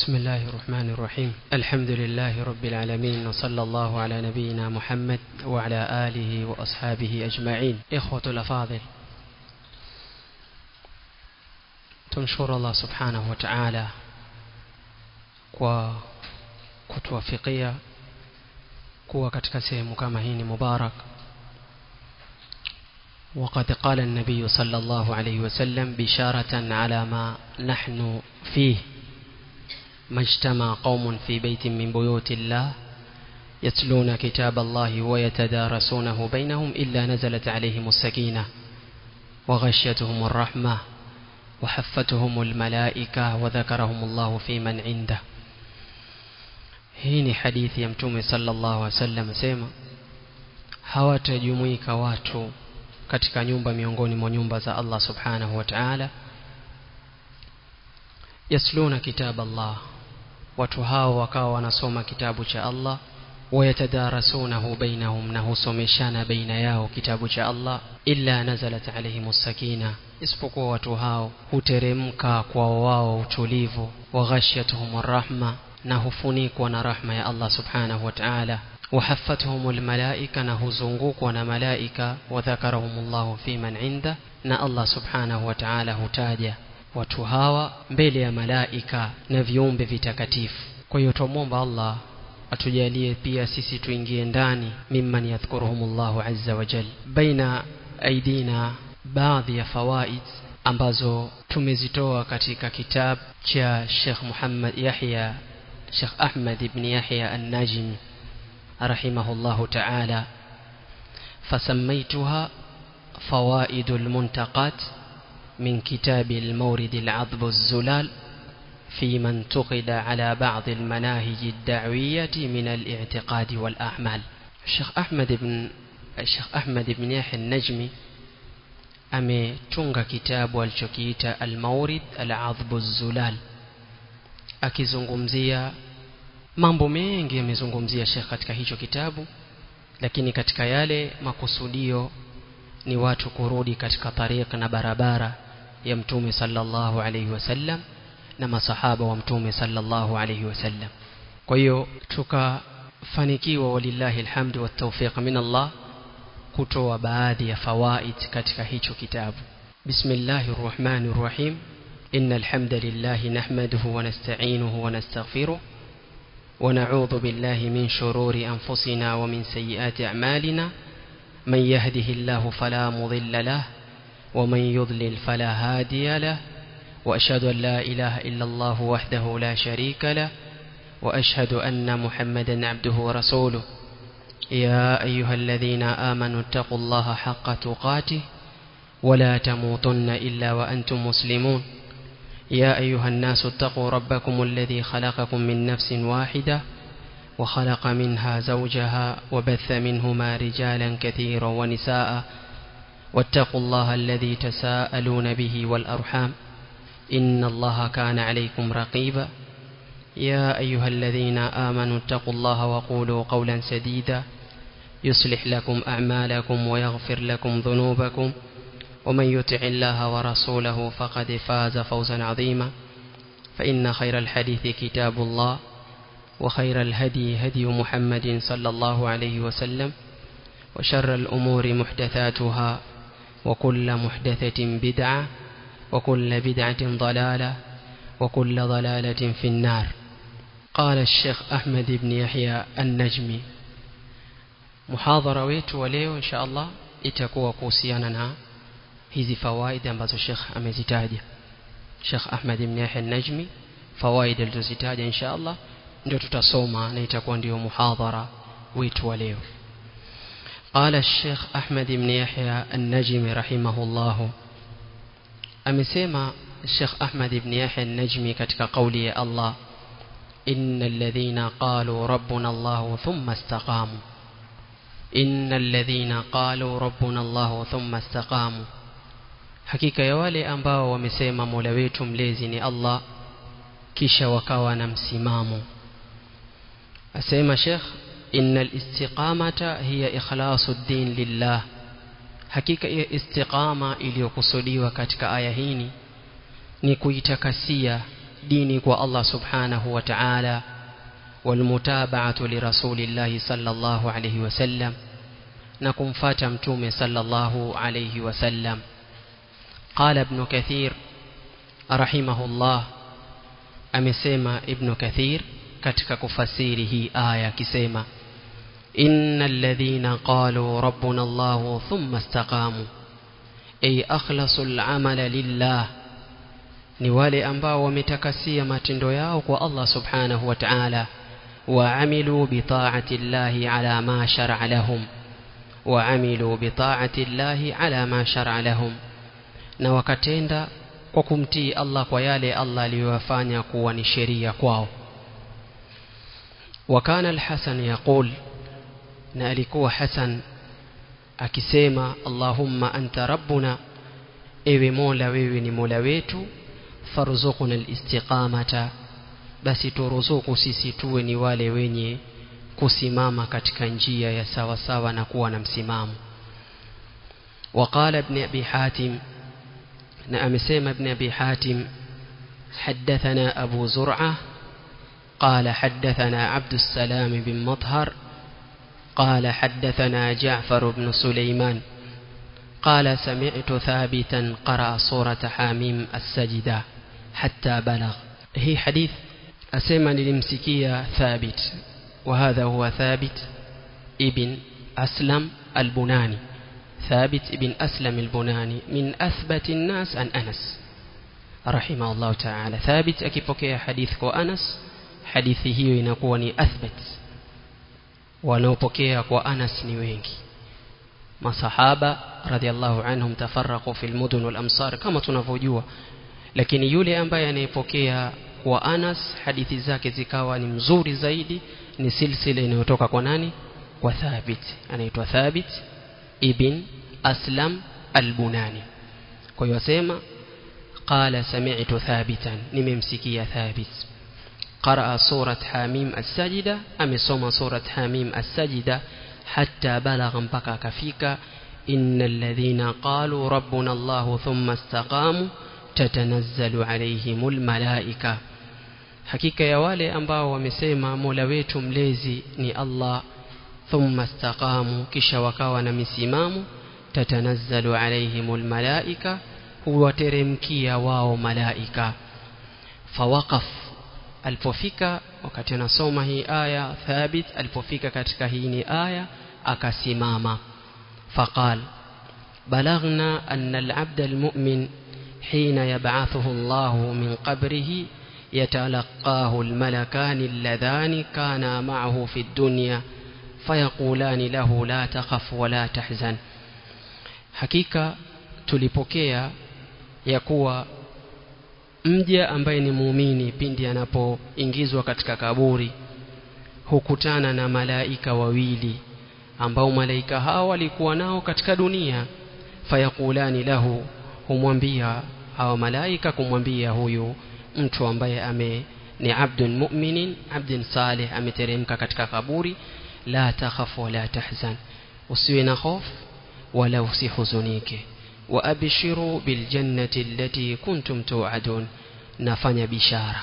بسم الله الرحمن الرحيم الحمد لله رب العالمين وصلى الله على نبينا محمد وعلى آله وأصحابه أجمعين إخوة الأفاضل تنشر الله سبحانه وتعالى kwa kutuwafikia kuwa katika sehemu kama hii ni mubarak وقد قال النبي صلى الله عليه وسلم بشارة على ما نحن فيه ما اجتمع قوم في بيت من بيوت الله يتلون كتاب الله ويتدارسونه بينهم إلا نزلت عليهم السكينة وغشيتهم الرحمة وحفتهم الملائكة وذكرهم الله في من عنده hii ni hadithi ya mtume sallallahu alaihi wasallam asema hawatajumuika watu katika nyumba miongoni mwa nyumba za Allah subhanahu wa ta'ala yasluna kitab Allah watu hao wakawa wanasoma kitabu cha Allah wayatadarasunahu bainahum na husomeshana baina yao kitabu cha Allah illa nazalat alaihimus sakina isipokuwa watu hao huteremka kwao wao utulivu wa ghashiyatuhum rahma na hufunikwa na rahma ya Allah subhanahu wa ta'ala وحفتهم الملائكة نهزنقوك ونملائكة وذكرهم الله في من عنده نا الله سبحانه وتعالى هتاجة وتهاوى mbele malaika na viumbe vitakatifu kwa hiyo tumomba Allah atujalie pia sisi tuingie ndani mimman yadhkuruhumullahu azza wa jal baina aidina baadhi ya fawaid ambazo tumezitoa katika kitabu cha Sheikh Muhammad Yahya Sheikh Ahmad ibn Yahya an-Najmi رحمه الله تعالى فسميتها فوائد المنتقات من كتاب المورد العذب الزلال في من انتقد على بعض المناهج الدعوية من الاعتقاد والأعمال الشيخ أحمد بن الشيخ أحمد بن يحيى النجمي ametunga kitabu alichokiita almaurid aladhbu zulal akizungumzia mambo mengi yamezungumzia Sheikh katika hicho kitabu lakini katika yale makusudio ni watu kurudi katika tariqa na barabara ya mtume sallallahu alaihi wasallam na masahaba wa mtume sallallahu alaihi wasallam kwa hiyo tukafanikiwa walillahi alhamdu wa tawfiq min Allah kutoa baadhi ya fawaid katika hicho kitabu bismillahir rahmanir rahim innal hamdalillah nahmaduhu wa nasta'inuhu wa nastaghfiruh ونعوذ بالله من شرور أنفسنا ومن سيئات أعمالنا من يهده الله فلا مضل له ومن يضلل فلا هادي له وأشهد أن لا إله إلا الله وحده لا شريك له وأشهد أن محمدا عبده ورسوله يا أيها الذين آمنوا اتقوا الله حق تقاته ولا تموتن إلا وأنتم مسلمون يا أيها الناس اتقوا ربكم الذي خلقكم من نفس واحدة وخلق منها زوجها وبث منهما رجالا كثيرا ونساء واتقوا الله الذي تساءلون به والأرحام إن الله كان عليكم رقيبا يا أيها الذين آمنوا اتقوا الله وقولوا قولا سديدا يصلح لكم أعمالكم ويغفر لكم ذنوبكم ومن يطع الله ورسوله فقد فاز فوزا عظيما فإن خير الحديث كتاب الله وخير الهدي هدي محمد صلى الله عليه وسلم وشر الأمور محدثاتها وكل محدثة بدعة وكل بدعة ضلالة وكل ضلالة في النار قال الشيخ أحمد بن يحيى النجمي محاضرة wetu wa leo insha Allah itakuwa kuhusiana na hizi fawaida ambazo Sheikh amezitaja Sheikh Ahmad ibn Yahya an-Najmi fawaida alizozitaja insha Allah ndio tutasoma na itakuwa ndio muhadhara wetu wa leo قال الشيخ أحمد بن يحيى النجمي رحمه الله amesema Sheikh Ahmad ibn Yahya an-Najmi katika kauli ya Allah innal ladhina qalu rabbuna Allah thumma istaqamu innal ladhina qalu rabbuna Allah thumma istaqamu hakika ya wale ambao wamesema Mola wetu mlezi ni Allah kisha wakawa na msimamo asema Sheikh innal istiqamata hiya ikhlasu din lillah hakika ya istiqama iliyokusudiwa katika aya hii ni kuitakasia dini kwa Allah subhanahu wa ta'ala والمتابعة لرسول الله صلى الله عليه وسلم نكم فاتمتم صلى الله عليه وسلم قال ابن كثير رحمه الله amesema ibn kathir katika kufasiri hii aya akisema innal ladhina qalu rabbuna allah thumma istaqamu ay akhlasu al-amala lillah ni wale ambao wametakasia matendo yao kwa Allah subhanahu wa ta'ala وعملوا بطاعة الله على ما شرع لهم وعملوا بطاعة الله على ما شرع لهم na wakatenda kwa kumtii Allah kwa yale Allah aliyowafanya kuwa ni sheria kwao wakana al-Hasan yaqul na alikuwa Hasan akisema Allahumma anta rabbuna ewe Mola wewe ni Mola wetu farzuqna al-istiqamata basi turuzuku sisi tuwe ni wale wenye kusimama katika njia ya sawa sawa na kuwa na msimamo وقال ابن أبي حاتم نعم سيم ابن أبي حاتم حدثنا أبو زرعة قال حدثنا عبد السلام بن مطهر قال حدثنا جعفر بن سليمان قال سمعت ثابتا قرأ سورة حاميم السجدة حتى بلغ هي حديث أسمى للمسكية ثابت وهذا هو ثابت ابن أسلم البناني ثابت ابن أسلم البناني من أثبت الناس عن أنس رحمه الله تعالى ثابت أكيبوكي حديث أنس hadithi hiyo inakuwa ni athbat wanaopokea kwa Anas ni wengi masahaba radhiallahu anhum tafarraqu fil mudun wal amsar kama tunavyojua lakini yule ambaye anayepokea kwa Anas hadithi zake zikawa ni mzuri zaidi ni silsila inayotoka kwa nani kwa Thabit anaitwa Thabit ibn Aslam al-Bunani kwa hiyo asema qala sami'tu thabitan nimemsikia Thabit قرأ سورة حاميم السجدة أم سوم سورة حاميم السجدة حتى بلغ مبكى كفيك إن الذين قالوا ربنا الله ثم استقاموا تتنزل عليهم الملائكة hakika ya wale ambao wamesema mola wetu mlezi ni allah thumma istaqamu kisha wakawa na misimamo tatanazzalu alaihim lmalaika huwateremkia wao malaika fawaqaf alipofika wakati anasoma hii aya thabit alipofika katika hii ni aya akasimama faqal بلغنا أن العبد المؤمن حين يبعثه الله من قبره يتلقاه الملكان اللذان كانا معه في الدنيا فيقولان له لا تخف ولا تحزن حقيقة tulipokea ya kuwa mja ambaye ni muumini pindi anapoingizwa katika kaburi hukutana na malaika wawili ambao malaika hao walikuwa nao katika dunia fayakulani lahu humwambia hawa malaika kumwambia huyu mtu ambaye ame ni abdun mu'minin abdun salih ameteremka katika kaburi la takhaf wala tahzan usiwe na hofu wala usihuzunike وأبشروا بالجنة التي كنتم توعدون nafanya bishara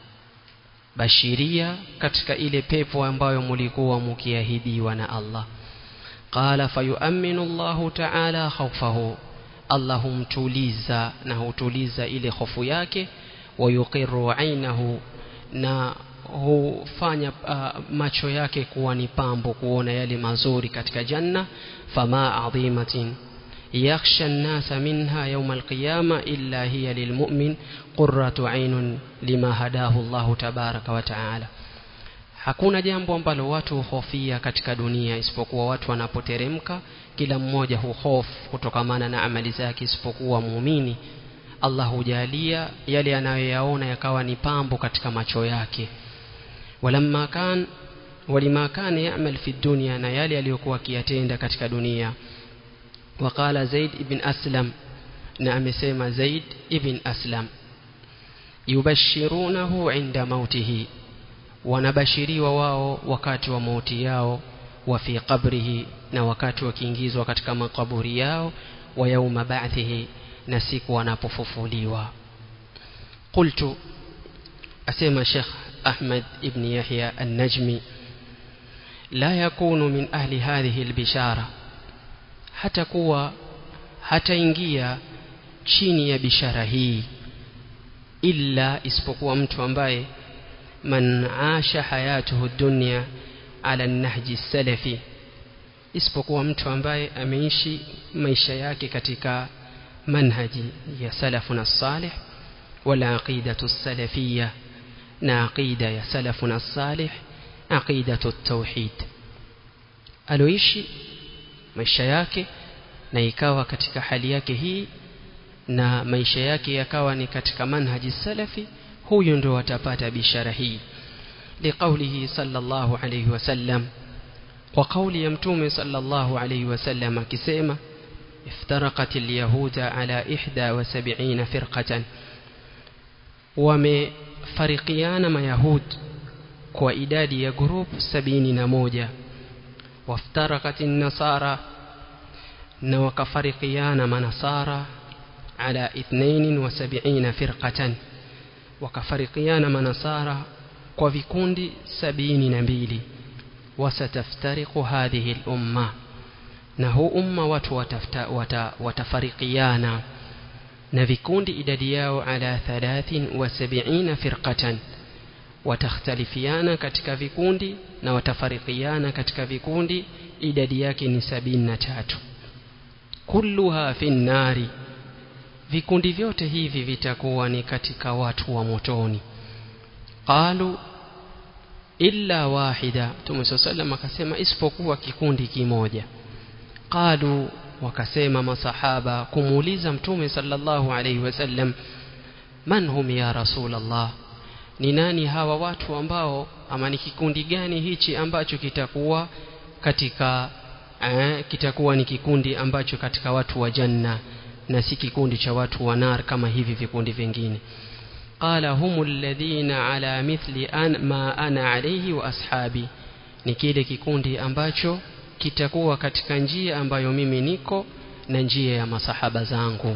bashiria katika ile pepo ambayo mulikuwa mukiahidiwa na Allah qala fayuaminu Allahu ta'ala khawfahu Allah humtuliza na hutuliza ile hofu yake wayuqiru ainahu na hufanya uh, macho yake kuwa ni pambo kuona yale mazuri katika janna fama adhimatin يخشى الناس منها يوم القيامة إلا هي للمؤمن قرة عين لما هداه الله تبارك وتعالى hakuna jambo ambalo watu huhofia katika dunia isipokuwa watu wanapoteremka kila mmoja huhofu kutokamana na amali zake isipokuwa muumini allah hujalia yale anayoyaona yakawa ni pambo katika macho yake walamma kan walima kana yamal fi dunia na yale aliyokuwa akiyatenda katika dunia وقال زيد بن أسلم نعم سيما زيد بن أسلم يبشرونه عند موته ونبشري وواو وكات وموتي yao وفي قبره na wakati wakiingizwa katika makaburi yao wa yauma ba'thihi na siku wanapofufuliwa qultu أسمى شيخ أحمد بن يحيى النجمي لا يكون من أهل هذه البشارة حتى كوا حتى ingia chini ya bishara hii illa isipokuwa mtu ambaye man asha hayatuhu dunya ala nahji salafi isipokuwa mtu ambaye ameishi maisha yake katika manhaji ya salafuna salih wala aqidatu salafiyya na aqida ya salafuna salih aqidatu tauhid aloishi maisha yake na ikawa katika hali yake hii na maisha yake yakawa ni katika manhaji salafi huyu ndio atapata bishara hii liqaulihi sallallahu alayhi wasallam kwa kauli ya mtume sallallahu alayhi wasallam akisema افترقت اليهود على إحدى وسبعين فرقة ومفرقيان ما يهود وإداد يقروب سبعين نموجة وافترقت النصارى وكفرقيان ما نصارى على اثنين وسبعين فرقة وكفرقيان ما نصارى وفيكوند سبعين نبيلي وستفترق هذه الأمة na huu umma watu watafta, wata, watafarikiana na vikundi idadi yao ala 73 firqatan watakhtalifiana katika vikundi na watafarikiana katika vikundi idadi yake ni 73 kulluha fi nnari vikundi vyote hivi vitakuwa ni katika watu wa motoni qalu illa wahida Mtume sallam akasema isipokuwa kikundi kimoja qalu wakasema masahaba kumuuliza mtume sallallahu alaihi wasallam man hum ya rasulullah ni nani hawa watu ambao ama ni kikundi gani hichi ambacho kitakuwa katika eh, kitakuwa ni kikundi ambacho katika watu wa janna na si kikundi cha watu wa nar kama hivi vikundi vingine qala hum alladhina ala mithli an ma ana alayhi wa ashabi ni kile kikundi ambacho kitakuwa katika njia ambayo mimi niko na njia ya masahaba zangu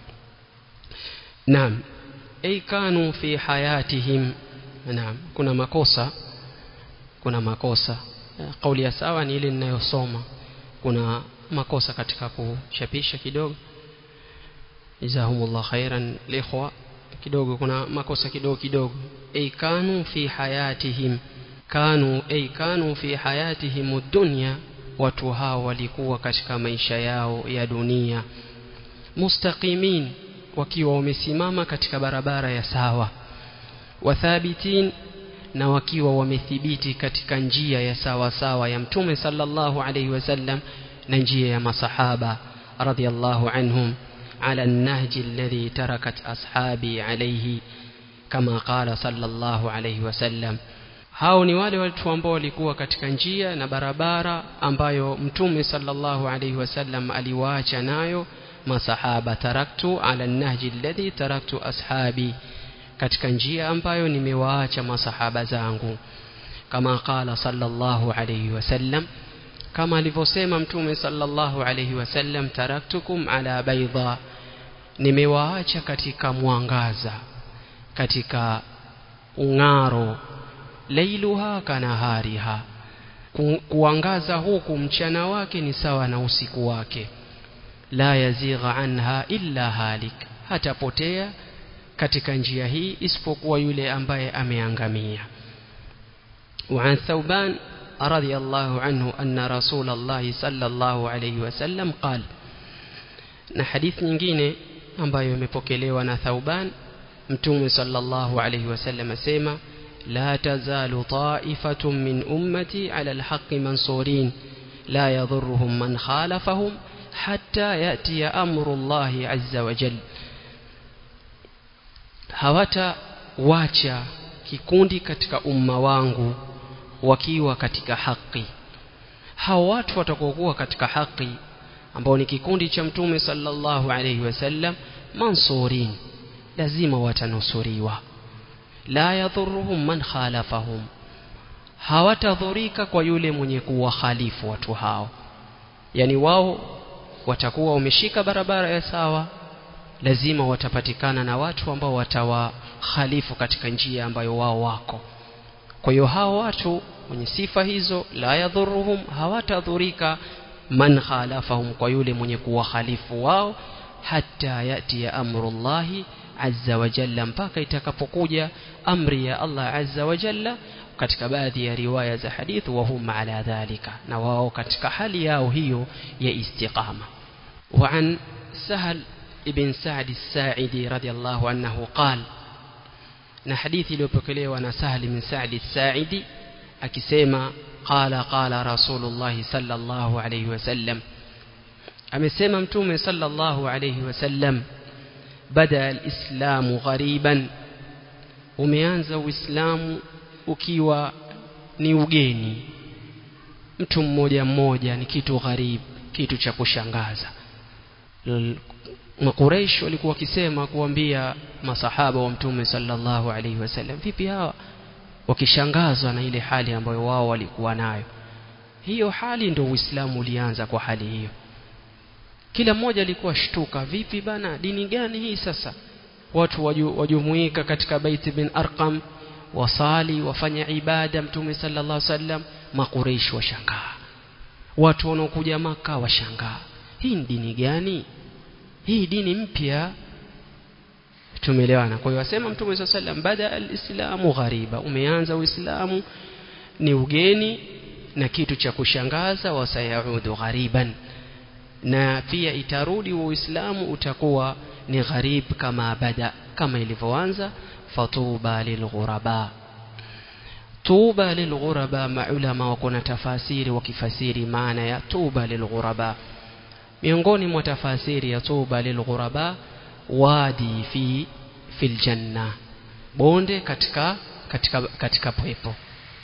naam ay kanu fi hayatihim naam kuna makosa kuna makosa kauli ya sawa ni ile ninayosoma kuna makosa katika kuchapisha kidogo jazahumullah khairan likhwa kidogo kuna makosa kidogo kidogo ay kanu fi hayatihim kanu ay kanu fi hayatihim dunya watu hao walikuwa katika maisha yao ya dunia mustaqimin wakiwa wamesimama katika barabara ya sawa wathabitin na wakiwa wamethibiti katika njia ya sawa sawa ya mtume sallallahu alaihi wasallam na njia ya masahaba radhiallahu anhum على النهج الذي تركت أصحابي عليه كما قال صلى الله عليه وسلم hao ni wale watu ambao walikuwa katika njia na barabara ambayo mtume sallallahu alaihi wasallam aliwaacha nayo masahaba taraktu ala nahji alladhi taraktu ashabi katika njia ambayo nimewaacha masahaba zangu kama qala sallallahu alaihi wasallam kama alivyosema mtume sallallahu alaihi wasallam taraktukum ala baydha nimewaacha katika mwangaza katika ung'aro lailuha kanahariha Ku, kuangaza huku mchana wake ni sawa na usiku wake la yazigha anha illa halik hatapotea katika njia hii isipokuwa yule ambaye ameangamia وعن ثوبان رضي الله عنه أن رسول الله صلى الله عليه وسلم قال na hadithi nyingine ambayo imepokelewa na Thauban mtume sallallahu alayhi wasallam asema la tazalu ta'ifatun min ummati ala alhaqqi mansurin la yadhurruhum man khalafahum hatta yati amru Allah azza wa jalla hawata wacha kikundi katika umma wangu wakiwa katika haki hao watu watakokuwa katika haki ambao ni kikundi cha mtume sallallahu alayhi wasallam mansurin lazima watanusuriwa la yadhurruhum man khalafahum hawatadhurika kwa yule mwenye kuwahalifu watu hao yani wao watakuwa wameshika barabara ya sawa lazima watapatikana na watu ambao watawakhalifu katika njia ambayo wao wako kwa hiyo hao watu wenye sifa hizo la yadhuruhum hawatadhurika man khalafahum kwa yule mwenye kuwakhalifu wao hatta yati ya amrullahi azza wa jalla mpaka itakapokuja amri ya Allah azza wa jalla katika baadhi ya riwaya za hadith wa hum ala dhalika na wao katika hali yao hiyo ya istiqama wa an sahal ibn sa'd as-sa'idi radiyallahu anhu qala na hadithi iliyopokelewa na Sahal bin Sa'd as-Sa'idi akisema qala qala Rasulullah sallallahu alayhi wasallam amesema mtume sallallahu alayhi wasallam bada al-islamu ghariban umeanza uislamu ukiwa ni ugeni mtu mmoja mmoja ni kitu gharib kitu cha kushangaza makuraish walikuwa wakisema kuambia masahaba wa mtume sallallahu alaihi wasallam vipi hawa wakishangazwa na ile hali ambayo wao walikuwa nayo hiyo hali ndio uislamu ulianza kwa hali hiyo kila mmoja alikuwa shtuka vipi bana dini gani hii sasa watu waju, wajumuika katika baiti bin arqam wasali wafanya ibada mtume sallallahu alaihi wasallam makureish washangaa watu wanaokuja maka washangaa hii ni dini gani hii dini mpya tumeelewana kwa hiyo asema mtume swalla sallam bada alislamu ghariba umeanza uislamu ni ugeni na kitu cha kushangaza wasayaudu ghariban na pia itarudi wa uislamu utakuwa ni gharib kama bada kama ilivyoanza fatuba lilghuraba tuba lilghuraba maulama wako na tafasiri wakifasiri maana ya tuba lilghuraba miongoni mwa tafasiri ya tuba lilghuraba wadi fi fil janna bonde katika katika katika pepo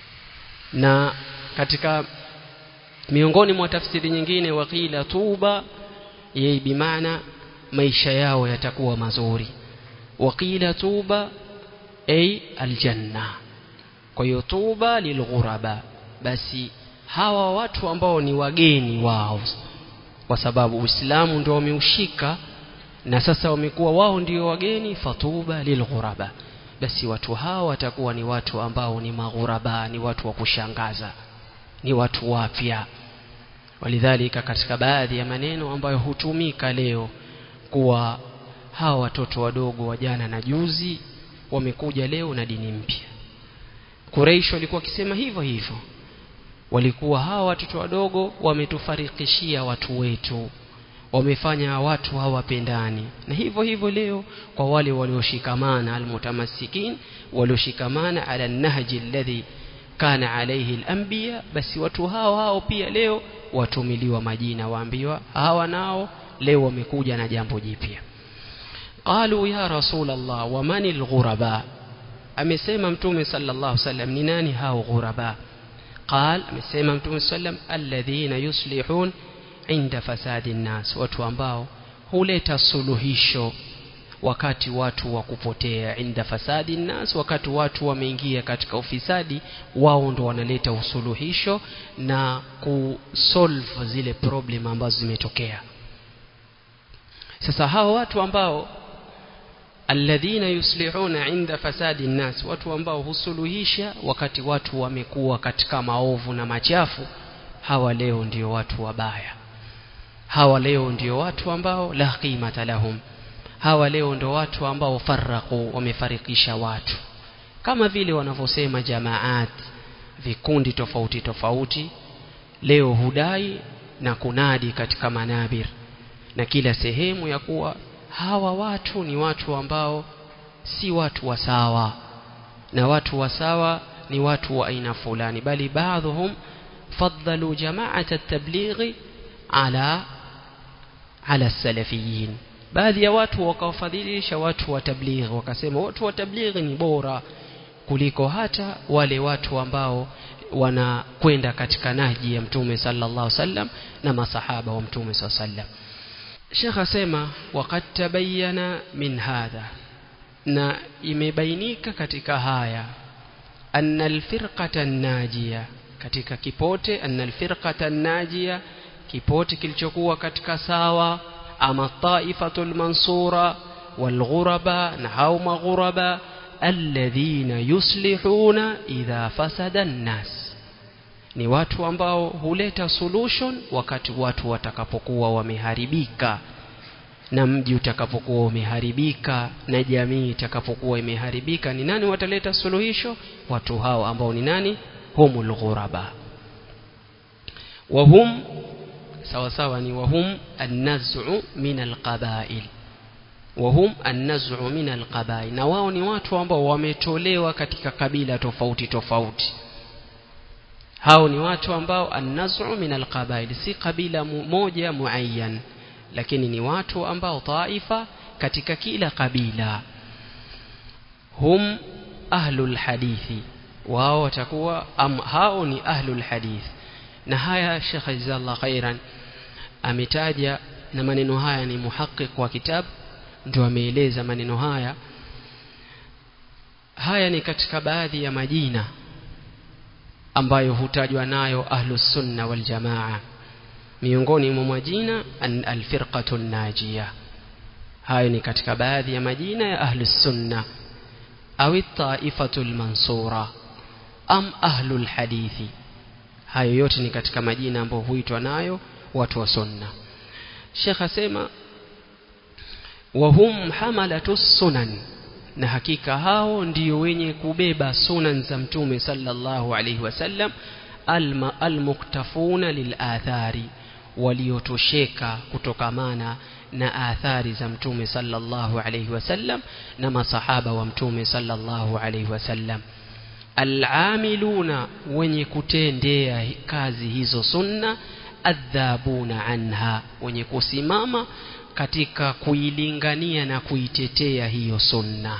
na katika miongoni mwa tafsiri nyingine wakila tuba yeye bimaana maisha yao yatakuwa mazuri wakila tuba ay aljanna kwa hiyo tuba lilghuraba basi hawa watu ambao ni wageni wao kwa sababu Uislamu ndio wameushika na sasa wamekuwa wao ndio wageni fatuba lilghuraba basi watu hao watakuwa ni watu ambao ni maghuraba ni watu wa kushangaza ni watu wapya walidhalika katika baadhi ya maneno ambayo hutumika leo kuwa hawa watoto wadogo wa jana na juzi wamekuja leo na dini mpya Quraysh walikuwa wakisema hivyo hivyo walikuwa hawa watoto wadogo wametufarikishia watu wetu wamefanya watu hawapendani na hivyo hivyo leo kwa wale walioshikamana almutamassikin walioshikamana ala nahji alladhi kana alayhi alanbiya basi watu hao hao pia leo watumiliwa majina waambiwa hawa nao leo wamekuja na jambo jipya qalu ya rasul allah wa man alghuraba amesema mtume sallallahu alaihi wasallam ni nani hao ghuraba قال amesema mtume sallam alladhina yuslihun inda fasadi nnas watu ambao huleta suluhisho wakati watu wa kupotea inda fasadi nnas wakati watu wameingia katika ufisadi wao ndo wanaleta usuluhisho na kusolve zile problem ambazo zimetokea sasa hao watu ambao alladhina yuslihuna inda fasadi nnas watu ambao husuluhisha wakati watu wamekuwa katika maovu na machafu hawa leo ndio watu wabaya hawa leo ndio watu ambao la qimata lahum hawa leo ndio watu ambao farraku wamefarikisha watu kama vile wanavyosema jamaat vikundi tofauti tofauti leo hudai na kunadi katika manabir na kila sehemu ya kuwa hawa watu ni watu ambao si watu wa sawa na watu wa sawa ni watu wa aina fulani bali baadhum faddalu jama'at at-tablighi ala ala salafiyin baadhi ya watu wakawafadhilisha watu wa tablighi wakasema watu wa tablighi ni bora kuliko hata wale watu ambao wanakwenda katika naji ya mtume sallallahu alaihi wasallam na masahaba wa mtume sallallahu alaihi wasallam Sheikh asema waqad tabayyana min hadha na imebainika katika haya anna alfirqata najia katika kipote anna alfirqata najia kipote kilichokuwa katika sawa ama taifatul mansura walghuraba na hao maghuraba alladhina yuslihuna idha fasada nnas ni watu ambao huleta solution wakati watu watakapokuwa wameharibika na mji utakapokuwa umeharibika na jamii itakapokuwa imeharibika ni nani wataleta suluhisho watu hao ambao ni nani humul ghuraba wahum sawa sawa ni wahum an-naz'u min al-qabail wahum an-naz'u min al-qabail na wao ni watu ambao wametolewa katika kabila tofauti tofauti hao ni watu ambao an-naz'u min al-qabail si kabila moja muayyan lakini ni watu ambao taifa katika kila kabila hum ahlul hadithi wao watakuwa am, hao ni ahlul hadith na haya Sheikh Jazallah khairan ametaja na maneno haya ni muhaqiq wa kitabu ndio ameeleza maneno haya haya ni katika baadhi ya majina ambayo hutajwa nayo ahlus sunna wal jamaa miongoni mwa majina alfirqatu najia hayo ni katika baadhi ya majina ya ahlus sunna au taifatu mansura am ahlul hadithi hayo yote ni katika majina ambayo huitwa nayo watu wa sunna Sheikh asema wahum hamalatu sunan na hakika hao ndio wenye kubeba sunan za mtume sallallahu alaihi wasallam almuktafuna lilathari waliotosheka kutokamana na athari za mtume sallallahu alaihi wasallam na masahaba wa mtume sallallahu alaihi wasallam al'amiluna wenye kutendea kazi hizo sunna adhabuna anha wenye kusimama katika kuilingania na kuitetea hiyo sunna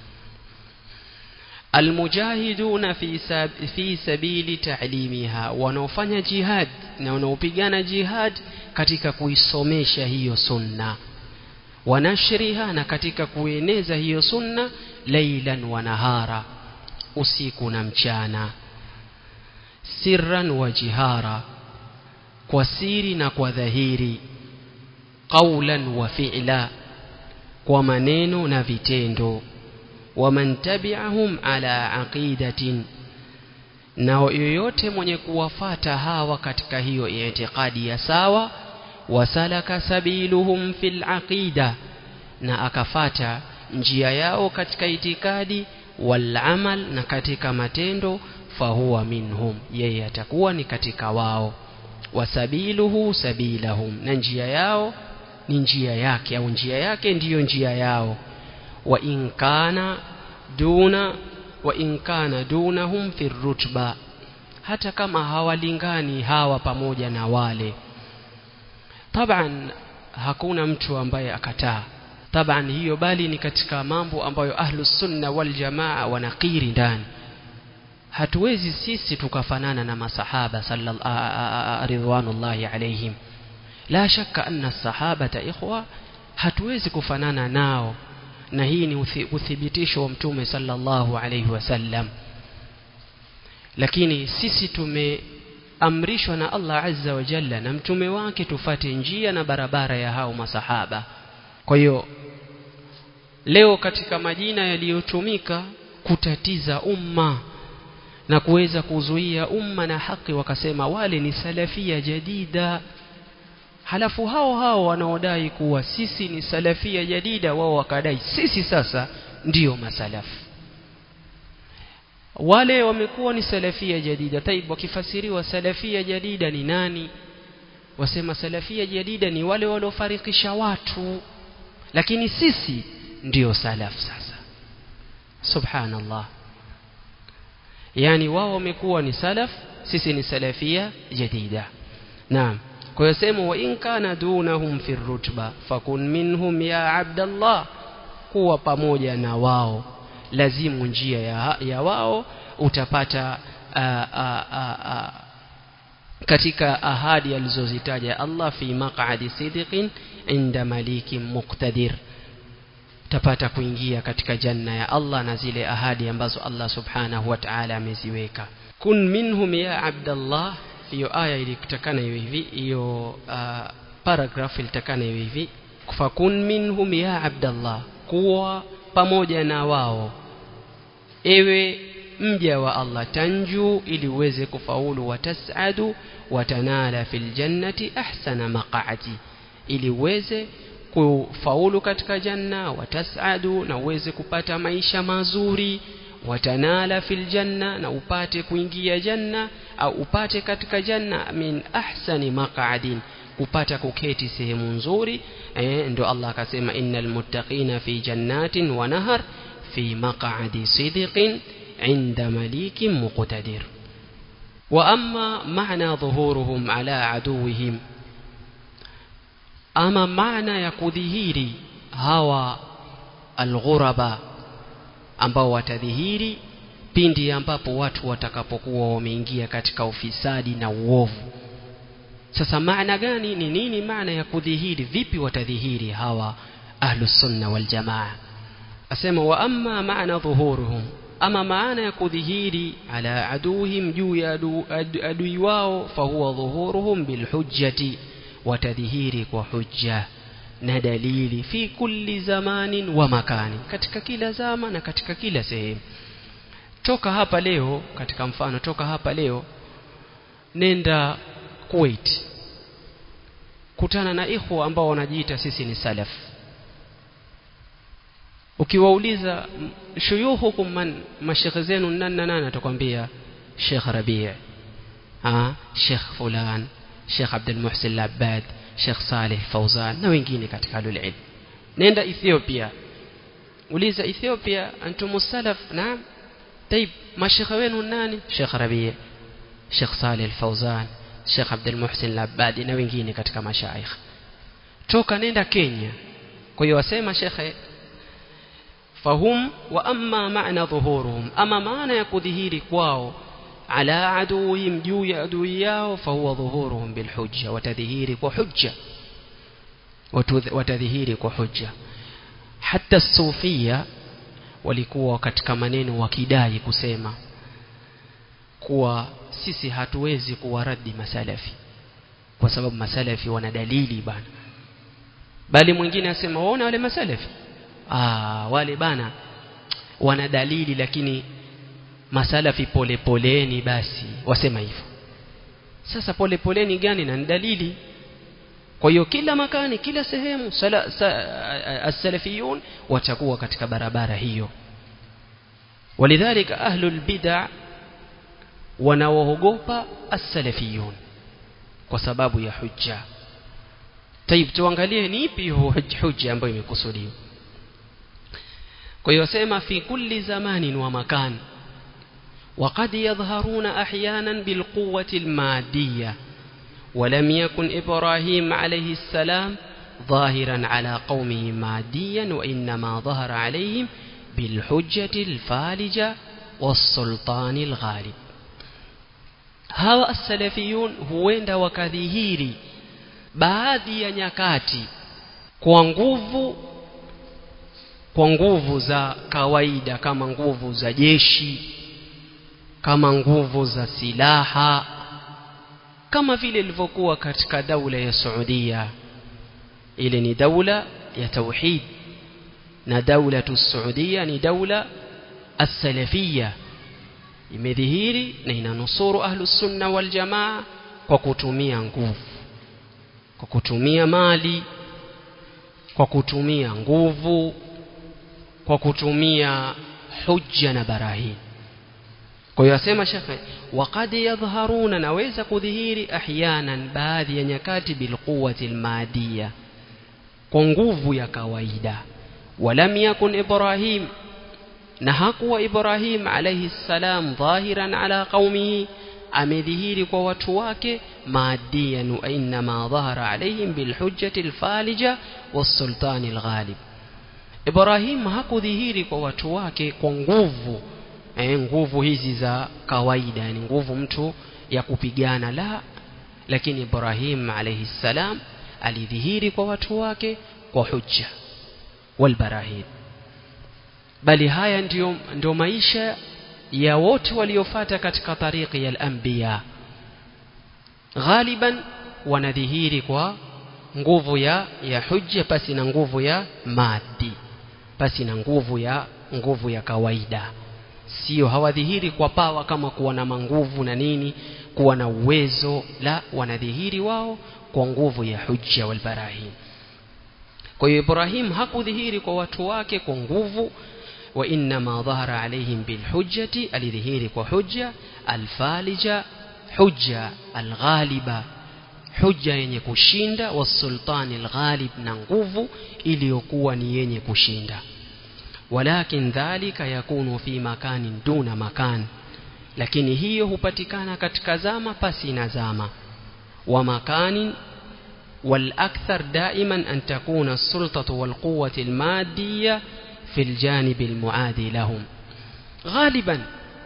almujahiduna fi, sab fi sabili ta'limiha wanaofanya jihad na wanaopigana jihad katika kuisomesha hiyo sunna wanashriha na katika kueneza hiyo sunna lailan wa nahara usiku na mchana sirran wa jihara kwa siri na kwa dhahiri qawlan wa fi'la kwa maneno na vitendo waman tabi'ahum ala aqidatin na yoyote mwenye kuwafata hawa katika hiyo itikadi ya sawa wasalaka sabiluhum fil aqida na akafata njia yao katika itikadi wal amal na katika matendo fahuwa minhum yeye atakuwa ni katika wao wasabiluhu sabilahum na njia yao ni njia yake au njia yake ndiyo njia yao wa in kana duna wa in kana dunahum fi rutba hata kama hawalingani hawa pamoja na wale taban hakuna mtu ambaye akataa taban hiyo bali ni katika mambo ambayo ahlus sunna wal jamaa wanakiri ndani hatuwezi sisi tukafanana na masahaba sallallahu ridwanullahi alaihim la shakka anna sahabata ikhwa hatuwezi kufanana nao na hii ni uthibitisho wa mtume sallallahu alaihi wasallam lakini sisi tumeamrishwa na Allah azza wa jalla na mtume wake tufate njia na barabara ya hao masahaba kwa hiyo leo katika majina yaliyotumika kutatiza umma na kuweza kuzuia umma na haki wakasema wale ni salafia jadida halafu hao hao wanaodai kuwa sisi ni salafia jadida wao wakadai sisi sasa ndiyo masalafu wale wamekuwa ni salafia jadida taib wakifasiriwa salafia jadida ni nani wasema salafia jadida ni wale waliofarikisha watu lakini sisi ndiyo salaf sasa subhanallah yani wao wamekuwa ni salaf sisi ni salafia jadida naam kwa hiyo sema wa in kana dunahum fi rutba fakun minhum ya abdallah kuwa pamoja na wao lazimu njia ya, ya wao utapata a, a, a, a, katika ahadi alizozitaja Allah fi maq'adi sidqin inda malikin muqtadir utapata kuingia katika janna ya Allah na zile ahadi ambazo Allah subhanahu wa ta'ala ameziweka kun minhum ya abdallah hiyo aya ilitakana hiyo hivi hiyo uh, paragraph ilitakana hiyo hivi fakun minhum ya abdallah kuwa pamoja na wao ewe mja wa Allah tanju ili uweze kufaulu watasadu watanala fil jannati ahsana maq'ati ili uweze kufaulu katika janna watasadu na uweze kupata maisha mazuri watanala fil janna na upate kuingia janna au upate katika janna min ahsani maq'adin kupata kuketi sehemu nzuri eh, ndio Allah akasema innal muttaqina fi jannatin wa nahar fi maq'adi sidqin inda malikin muqtadir wa amma ma'na dhuhuruhum ala aduwihim ama maana ya kudhihiri hawa alghuraba ambao watadhihiri pindi ambapo watu watakapokuwa wameingia katika ufisadi na uovu sasa maana gani ni nini maana ya kudhihiri vipi watadhihiri hawa ahlus sunna wal jamaa asema wa amma maana dhuhuruhum ama maana ya kudhihiri ala aduhim juu ya adu, adu, adui wao fahuwa dhuhuruhum bilhujjati watadhihiri kwa hujja na dalili fi kulli zamanin wa makani katika kila zama na katika kila sehemu toka hapa leo katika mfano toka hapa leo nenda Kuwait kutana na ikhwa ambao wanajiita sisi ni salaf ukiwauliza shuyuhukum man mashekhe zenu nani na nani atakwambia Sheikh Rabi' ah Sheikh fulan Sheikh Abdul Muhsin Labad Sheikh Saleh Fauzan na wengine katika alul ilm nenda Ethiopia uliza Ethiopia antum salaf naam طيب mashekhe wenu nani Sheikh Rabi' Sheikh Saleh Fauzan Sheikh Abdul Muhsin Labadi na wengine katika mashaikh toka nenda Kenya kwa hiyo wasema shekhe fahum wa amma maana dhuhuruhum ama maana ya kudhihiri kwao ala aduwihim juu ya adui yao fahuwa dhuhuruhum bilhujja watadhihiri kwa hujja watadhihiri kwa hujja hata sufia walikuwa katika maneno wakidai kusema kuwa sisi hatuwezi kuwaradi masalafi kwa sababu masalafi wana dalili bana bali mwingine asema waona wale masalafi ah wale bana wana dalili lakini masalafi pole poleni basi wasema hivyo sasa pole poleni gani na dalili kwa hiyo kila makani kila sehemu sala, sa, as-salafiyun watakuwa katika barabara hiyo walidhalika ahlul bid'ah wanaoogopa as-salafiyun kwa sababu ya hujja Taib tuangalie ni ipi hujja ambayo imekusudiwa kwa hiyo sema fi kulli zamanin wa makan وقد يظهرون احيانا بالقوه الماديه ولم يكن ابراهيم عليه السلام ظاهرا على قومه ماديا وانما ظهر عليهم بالحجه الفالجه والسلطان الغالب hawa as-salafiyun huenda wakadhihiri baadhi ya nyakati kwa nguvu kwa nguvu za kawaida kama nguvu za jeshi kama nguvu za silaha kama vile ilivyokuwa katika daula ya Saudia ile ni daula ya tauhid na daula tu Saudia ni daula as-salafiyya imedhihiri na inanusuru ahlus sunna wal jamaa kwa kutumia nguvu kwa kutumia mali kwa kutumia nguvu kwa kutumia hujja na barahin kwa hiyo asema shekhe waqad yadhharuna naweza kudhihiri ahyanan baadhi ya nyakati bilquwati almadiya kwa nguvu ya kawaida walam yakun ibrahim na hakuwa Ibrahim alayhi salam dhahiran ala qaumihi amedhihiri kwa watu wake maadiyan wa inma dhahara alayhim bilhujjati alfalija wasultani alghalib Ibrahim hakudhihiri kwa watu wake kwa nguvu eh, nguvu hizi za kawaida yani nguvu mtu ya kupigana la lakini Ibrahim alayhi salam alidhihiri kwa watu wake kwa hujja walbarahin bali haya ndio, ndio maisha ya wote waliofata katika tariki ya al-anbiya ghaliban wanadhihiri kwa nguvu ya ya hujja pasi na nguvu ya madi pasi na nguvu ya nguvu ya kawaida sio hawadhihiri kwa pawa kama kuwa na manguvu na nini kuwa na uwezo la wanadhihiri wao kwa nguvu ya hujja wal barahin kwa hiyo Ibrahim hakudhihiri kwa watu wake kwa nguvu wa inma dhahara alaihim bilhujjati alidhihiri kwa hujja alfalija hujja alghaliba hujja yenye kushinda wasultani alghalib na nguvu iliyokuwa ni yenye kushinda walakin dhalika yakunu fi makanin duna makan lakini hiyo hupatikana katika zama pasi na zama wa makanin والأكثر دائما أن تكون السلطة والقوة المادية في الجانب المعادي لهم غالبا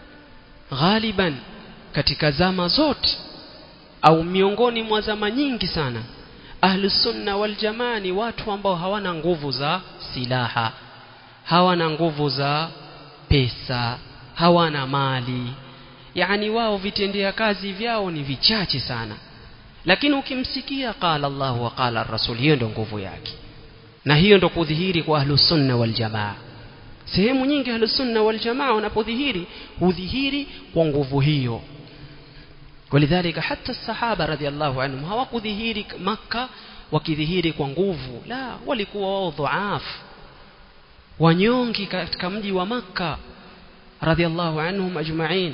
غالبا katika zama zote au miongoni mwa zama nyingi sana ahlusunna waljamaa ni watu ambao hawana nguvu za silaha hawana nguvu za pesa hawana mali yani wao vitendea kazi vyao ni vichache sana lakini ukimsikia qala Allah wa qala rasul hiyo ndio nguvu yake na hiyo ndio kudhihiri kwa ahlusunna waljamaa sehemu nyingi ahlusunna waljamaa wanapodhihiri hudhihiri kwa nguvu hiyo ولذلك حتى الصحابه رضي الله عنهم hawakudhihiri maka wakidhihiri kwa nguvu la walikuwa wao dhaifu wanyongi katika mji wa maka radhiallahu anhum ajma'in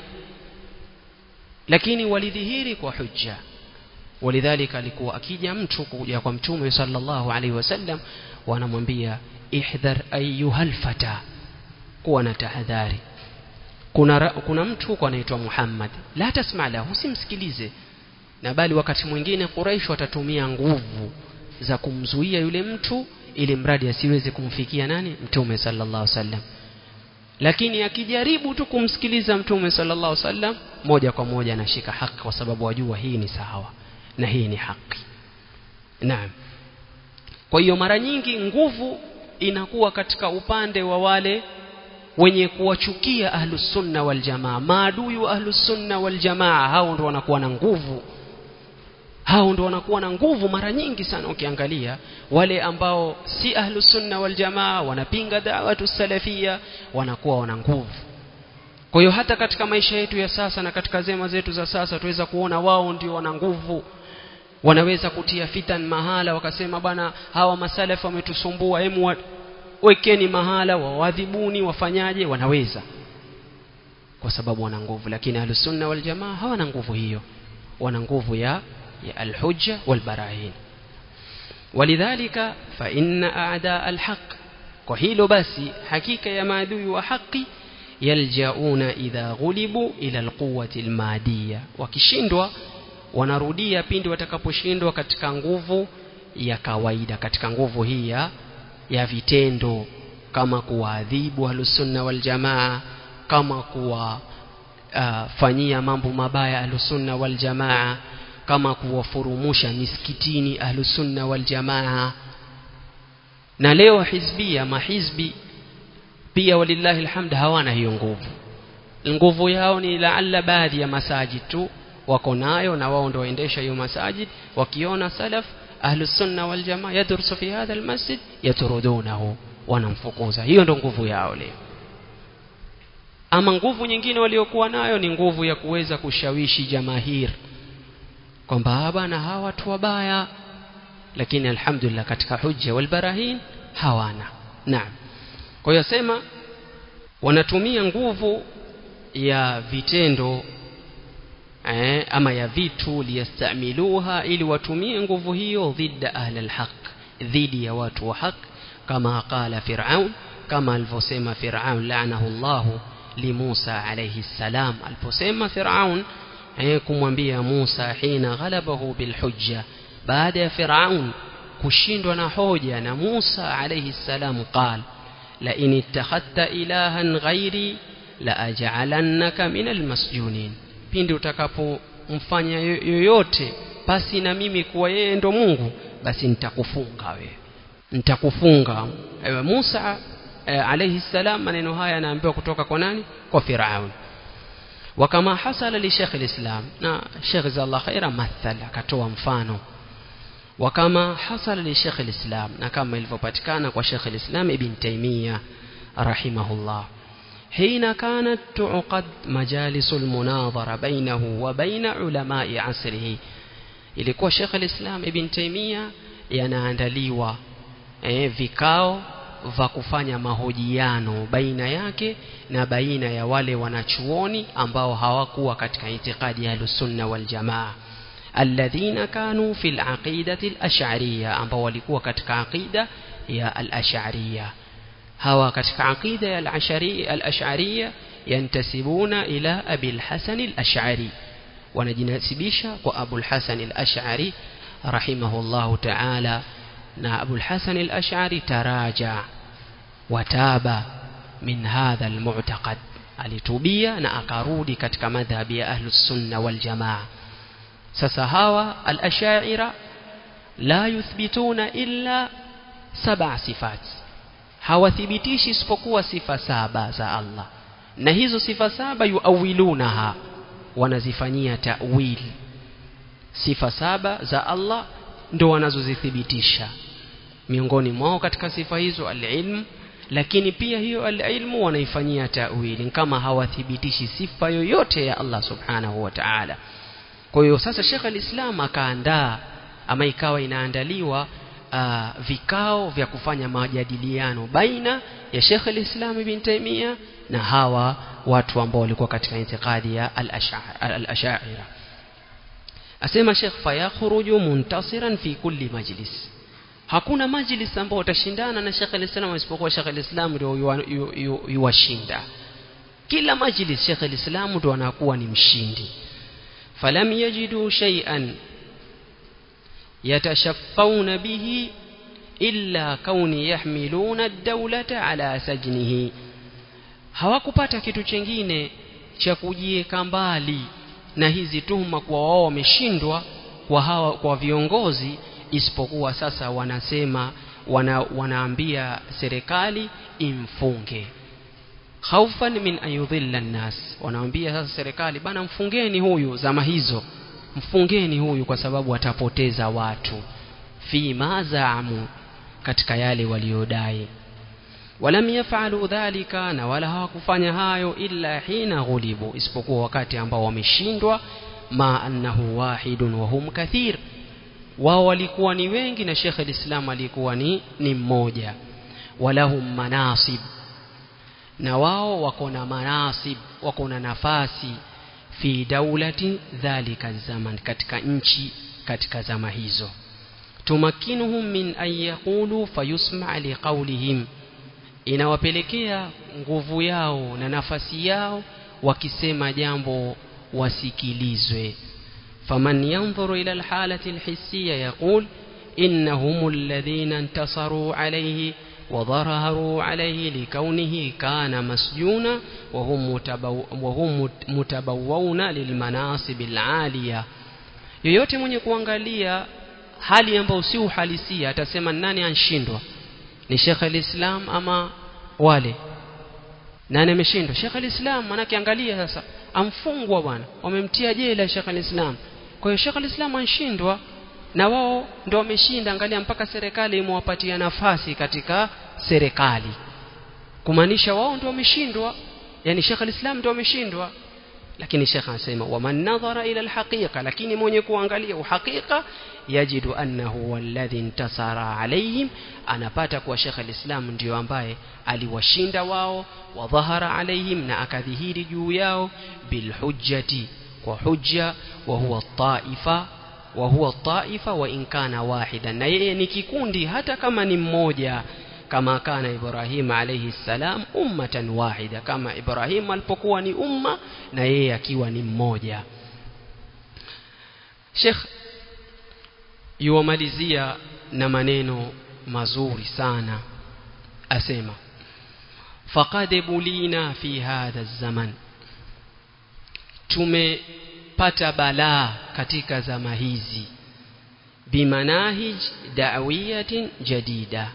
lakini walidhihiri kwa hujja ولذلك alikuwa akija mtu kuja kwa mtume sallallahu alaihi wasallam wanamwambia ihdhar ayyuhal fata kuwa na tahadhari kuna kuna mtu huko anaitwa Muhammad la tasma lahu usimsikilize na bali wakati mwingine Quraysh watatumia nguvu za kumzuia yule mtu ili mradi asiweze kumfikia nani mtume sallallahu alaihi wasallam lakini akijaribu tu kumsikiliza mtume sallallahu alaihi wasallam moja kwa moja anashika haki kwa sababu wajua hii ni sawa na hii ni haki naam kwa hiyo mara nyingi nguvu inakuwa katika upande wa wale wenye kuwachukia ahlus sunna wal jamaa maadui wa ahlus sunna wal jamaa hao ndio wanakuwa na nguvu hao ndio wanakuwa na nguvu mara nyingi sana ukiangalia wale ambao si ahlus sunna wal jamaa wanapinga da'watu salafia wanakuwa wana nguvu kwa hiyo hata katika maisha yetu ya sasa na katika zema zetu za sasa tuweza kuona wao ndio wana nguvu wanaweza kutia fitan mahala wakasema bana hawa masalafu wametusumbua hemu wekeni mahala wawadhibuni wafanyaje wanaweza kwa sababu wana nguvu lakini ahlusunna wal jamaa hawana nguvu hiyo wana nguvu ya ya alhujja wal barahin walidhalika fa inna a'da alhaq kwa hilo basi hakika ya maadui wa haki yaljauna idha ghulibu ila alquwwati almadiyya wakishindwa wanarudia pindi watakaposhindwa katika nguvu ya kawaida katika nguvu hii ya ya vitendo kama kuwaadhibu ahlusunna wal jamaa kama kuwa uh, fanyia mambo mabaya ahlusunna wal jamaa kama kuwafurumusha misikitini ahlusunna wal jamaa na leo hizbia mahizbi pia walillahi alhamd hawana hiyo nguvu nguvu yao ni laalla baadhi ya masajid tu wako nayo na wao ndio waendesha hiyo masajid wakiona salaf ahlus sunna wal jamaa yadrusu fi hadha almasjid yatrudunahu wanamfukuza hiyo ndio nguvu yao leo ama nguvu nyingine waliokuwa nayo ni nguvu ya kuweza kushawishi jamahir kwamba bana hawa watu wabaya lakini alhamdulillah katika hujja wal barahin hawana naam kwa hiyo sema wanatumia nguvu ya vitendo eh, ama ya vitu liyastamiluha ili watumie nguvu hiyo dhidda ahli alhaq dhidi ya watu wa haq kama qala fir'aun kama alivyosema fir'aun la'anahu Allah li Musa alayhi salam aliposema fir'aun eh, kumwambia Musa hina ghalabahu bilhujja baada ya fir'aun kushindwa na hoja na Musa alayhi salam qala la in ittakhadta ilahan ghairi la aj'alannaka min almasjunin pindi utakapomfanya yoyote pasi na mimi kuwa yeye ndo Mungu basi nitakufunga wewe nitakufunga ewe Musa e, alayhi salam maneno haya anaambiwa kutoka kwa nani kwa Firaun wakama hasala li Sheikh al-Islam na Sheikh Zallah khaira mathala akatoa mfano وكما حصل لشيخ الإسلام نكما الفباتكان وشيخ الإسلام ابن تيمية رحمه الله حين كانت تعقد مجالس المناظرة بينه وبين علماء عصره ilikuwa Sheikh al-Islam Ibn Taymiyyah yanaandaliwa eh, vikao vya kufanya mahojiano baina yake na baina ya wale wanachuoni ambao hawakuwa katika itikadi ya Ahlusunna wal Jamaa alladhina kanu fil aqidati al-ash'ariyya ambao walikuwa katika aqida ya al-ash'ariyya hawa katika aqida ya al-ash'ariyya al-ash'ariyya yantasibuna ila Abi al-Hasan al-Ash'ari wanajinasibisha kwa Abu al-Hasan al-Ash'ari rahimahullahu ta'ala na Abu al-Hasan al-Ash'ari taraja wataba min hadha al-mu'taqad alitubia na akarudi katika madhhabi ya ahlus sunna wal jamaa sasa hawa al-ash'ira la yuthbituna illa sab'a sifat hawathibitishi isipokuwa sifa saba za Allah na hizo sifa saba yuawilunaha wanazifanyia ta'wil sifa saba za Allah ndo wanazozithibitisha miongoni mwao katika sifa hizo al-ilm lakini pia hiyo al-ilmu wanaifanyia ta'wili kama hawathibitishi sifa yoyote ya Allah subhanahu wa ta'ala kwa hiyo sasa Sheikh al-Islam akaandaa ama ikawa inaandaliwa uh, vikao vya kufanya majadiliano baina ya Sheikh al-Islam ibn Taymiyyah na hawa watu ambao walikuwa katika itikadi ya al-Ash'ari asema Sheikh fayakhruju muntasiran fi kulli majlis hakuna majlis ambao utashindana na Sheikh al-Islam isipokuwa Sheikh al-Islam ndio yuwashinda kila majlis Sheikh al-Islam ndio anakuwa ni mshindi falam yajidu shay'an yatashaffawna bihi illa kauni yahmiluna ad-dawlata ala sajnihi hawakupata kitu chengine cha kujieka mbali na hizi tuhuma kwa wao wameshindwa kwa hawa kwa viongozi isipokuwa sasa wanasema wana, wanaambia serikali imfunge khaufan min ayudhilla nnas wanaambia sasa serikali bana mfungeni huyu zama hizo mfungeni huyu kwa sababu atapoteza watu fi mazaamu katika yale waliodai walam yafalu dhalika na wala hawakufanya hayo illa hina ghulibu isipokuwa wakati ambao wameshindwa ma annahu wahidun wa hum kathir wao walikuwa ni wengi na Sheikh al-Islam alikuwa ni ni mmoja walahum manasib na wao wako na manasib wako na nafasi fi daulati dhalika zaman katika nchi katika zama hizo tumakinuhum min an yaqulu fayusma liqawlihim inawapelekea nguvu yao na nafasi yao wakisema jambo wasikilizwe faman yanzuru ila alhalati alhissiya yaqul innahum alladhina intasaru alayhi وظهروا عليه لكونه كان مسجونا وهم, متبو وهم متبوون للمناصب العالية yoyote mwenye kuangalia hali ambayo si uhalisia atasema nani anshindwa ni Sheikh al-Islam ama wale nani ameshindwa Sheikh al-Islam manake angalia sasa amfungwa bwana wamemtia jela Sheikh al-Islam kwa hiyo Sheikh al-Islam anshindwa na wao ndio wameshinda angalia mpaka serikali imewapatia nafasi katika serikali kumaanisha wao ndio wameshindwa yani Sheikh al-Islam ndio wameshindwa lakini Sheikh anasema waman nadhara ila alhaqiqa lakini mwenye kuangalia uhakika yajidu annahu walladhi intasara alaihim anapata kuwa Sheikh al-Islam ndio ambaye aliwashinda wao wa dhahara alaihim na akadhihiri juu yao bilhujjati kwa hujja wa huwa taifa wa huwa taifa wa in kana wahida na yeye ni kikundi hata kama ni mmoja kama kana Ibrahim alayhi salam ummatan wahida kama Ibrahim alipokuwa ni umma na yeye akiwa ni mmoja Sheikh yuwamalizia na maneno mazuri sana asema faqad bulina fi hadha zaman tumepata balaa katika zama hizi bimanahij da'wiyatin jadida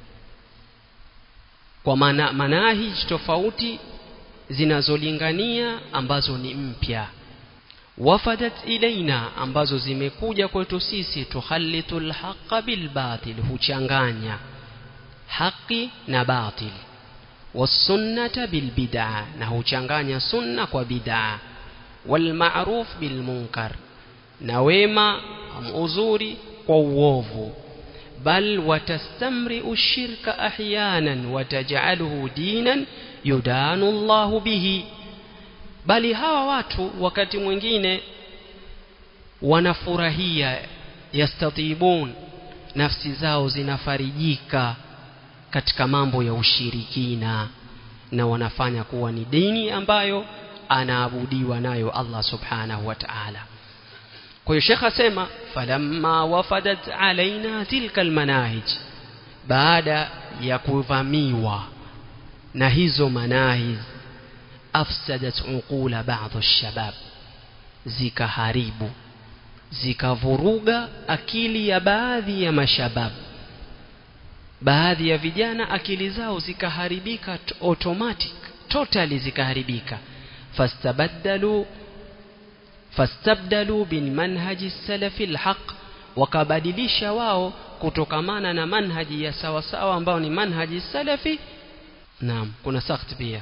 kwa mana, manahij tofauti zinazolingania ambazo ni mpya wafadat ilaina ambazo zimekuja kwetu sisi tukhalitu lhaqa bilbatil huchanganya haqi na batil wasunnata bilbid'a na huchanganya sunna kwa bid'a walmaruf bilmunkar na wema uzuri kwa uovu bal watastamri'u shirka ahyanan wataj'aluhu dinan yudanu Allahu bihi bali hawa watu wakati mwingine wanafurahia yastatibun nafsi zao zinafarijika katika mambo ya ushirikina na wanafanya kuwa ni dini ambayo anaabudiwa nayo Allah subhanahu wa ta'ala kwa hiyo Sheikh asema falamma wafadat alaina tilka almanahij baada ya kuvamiwa na hizo manahij afsadat uqula ba'dhu shabab zikaharibu zikavuruga akili ya baadhi ya mashabab baadhi ya vijana akili zao zikaharibika automatic totally zikaharibika fastabaddalu fastabdalu bil manhaji salafi alhaq wakabadilisha wao kutokamana na manhaji ya sawa sawa ambao ni manhaji salafi naam kuna sakht pia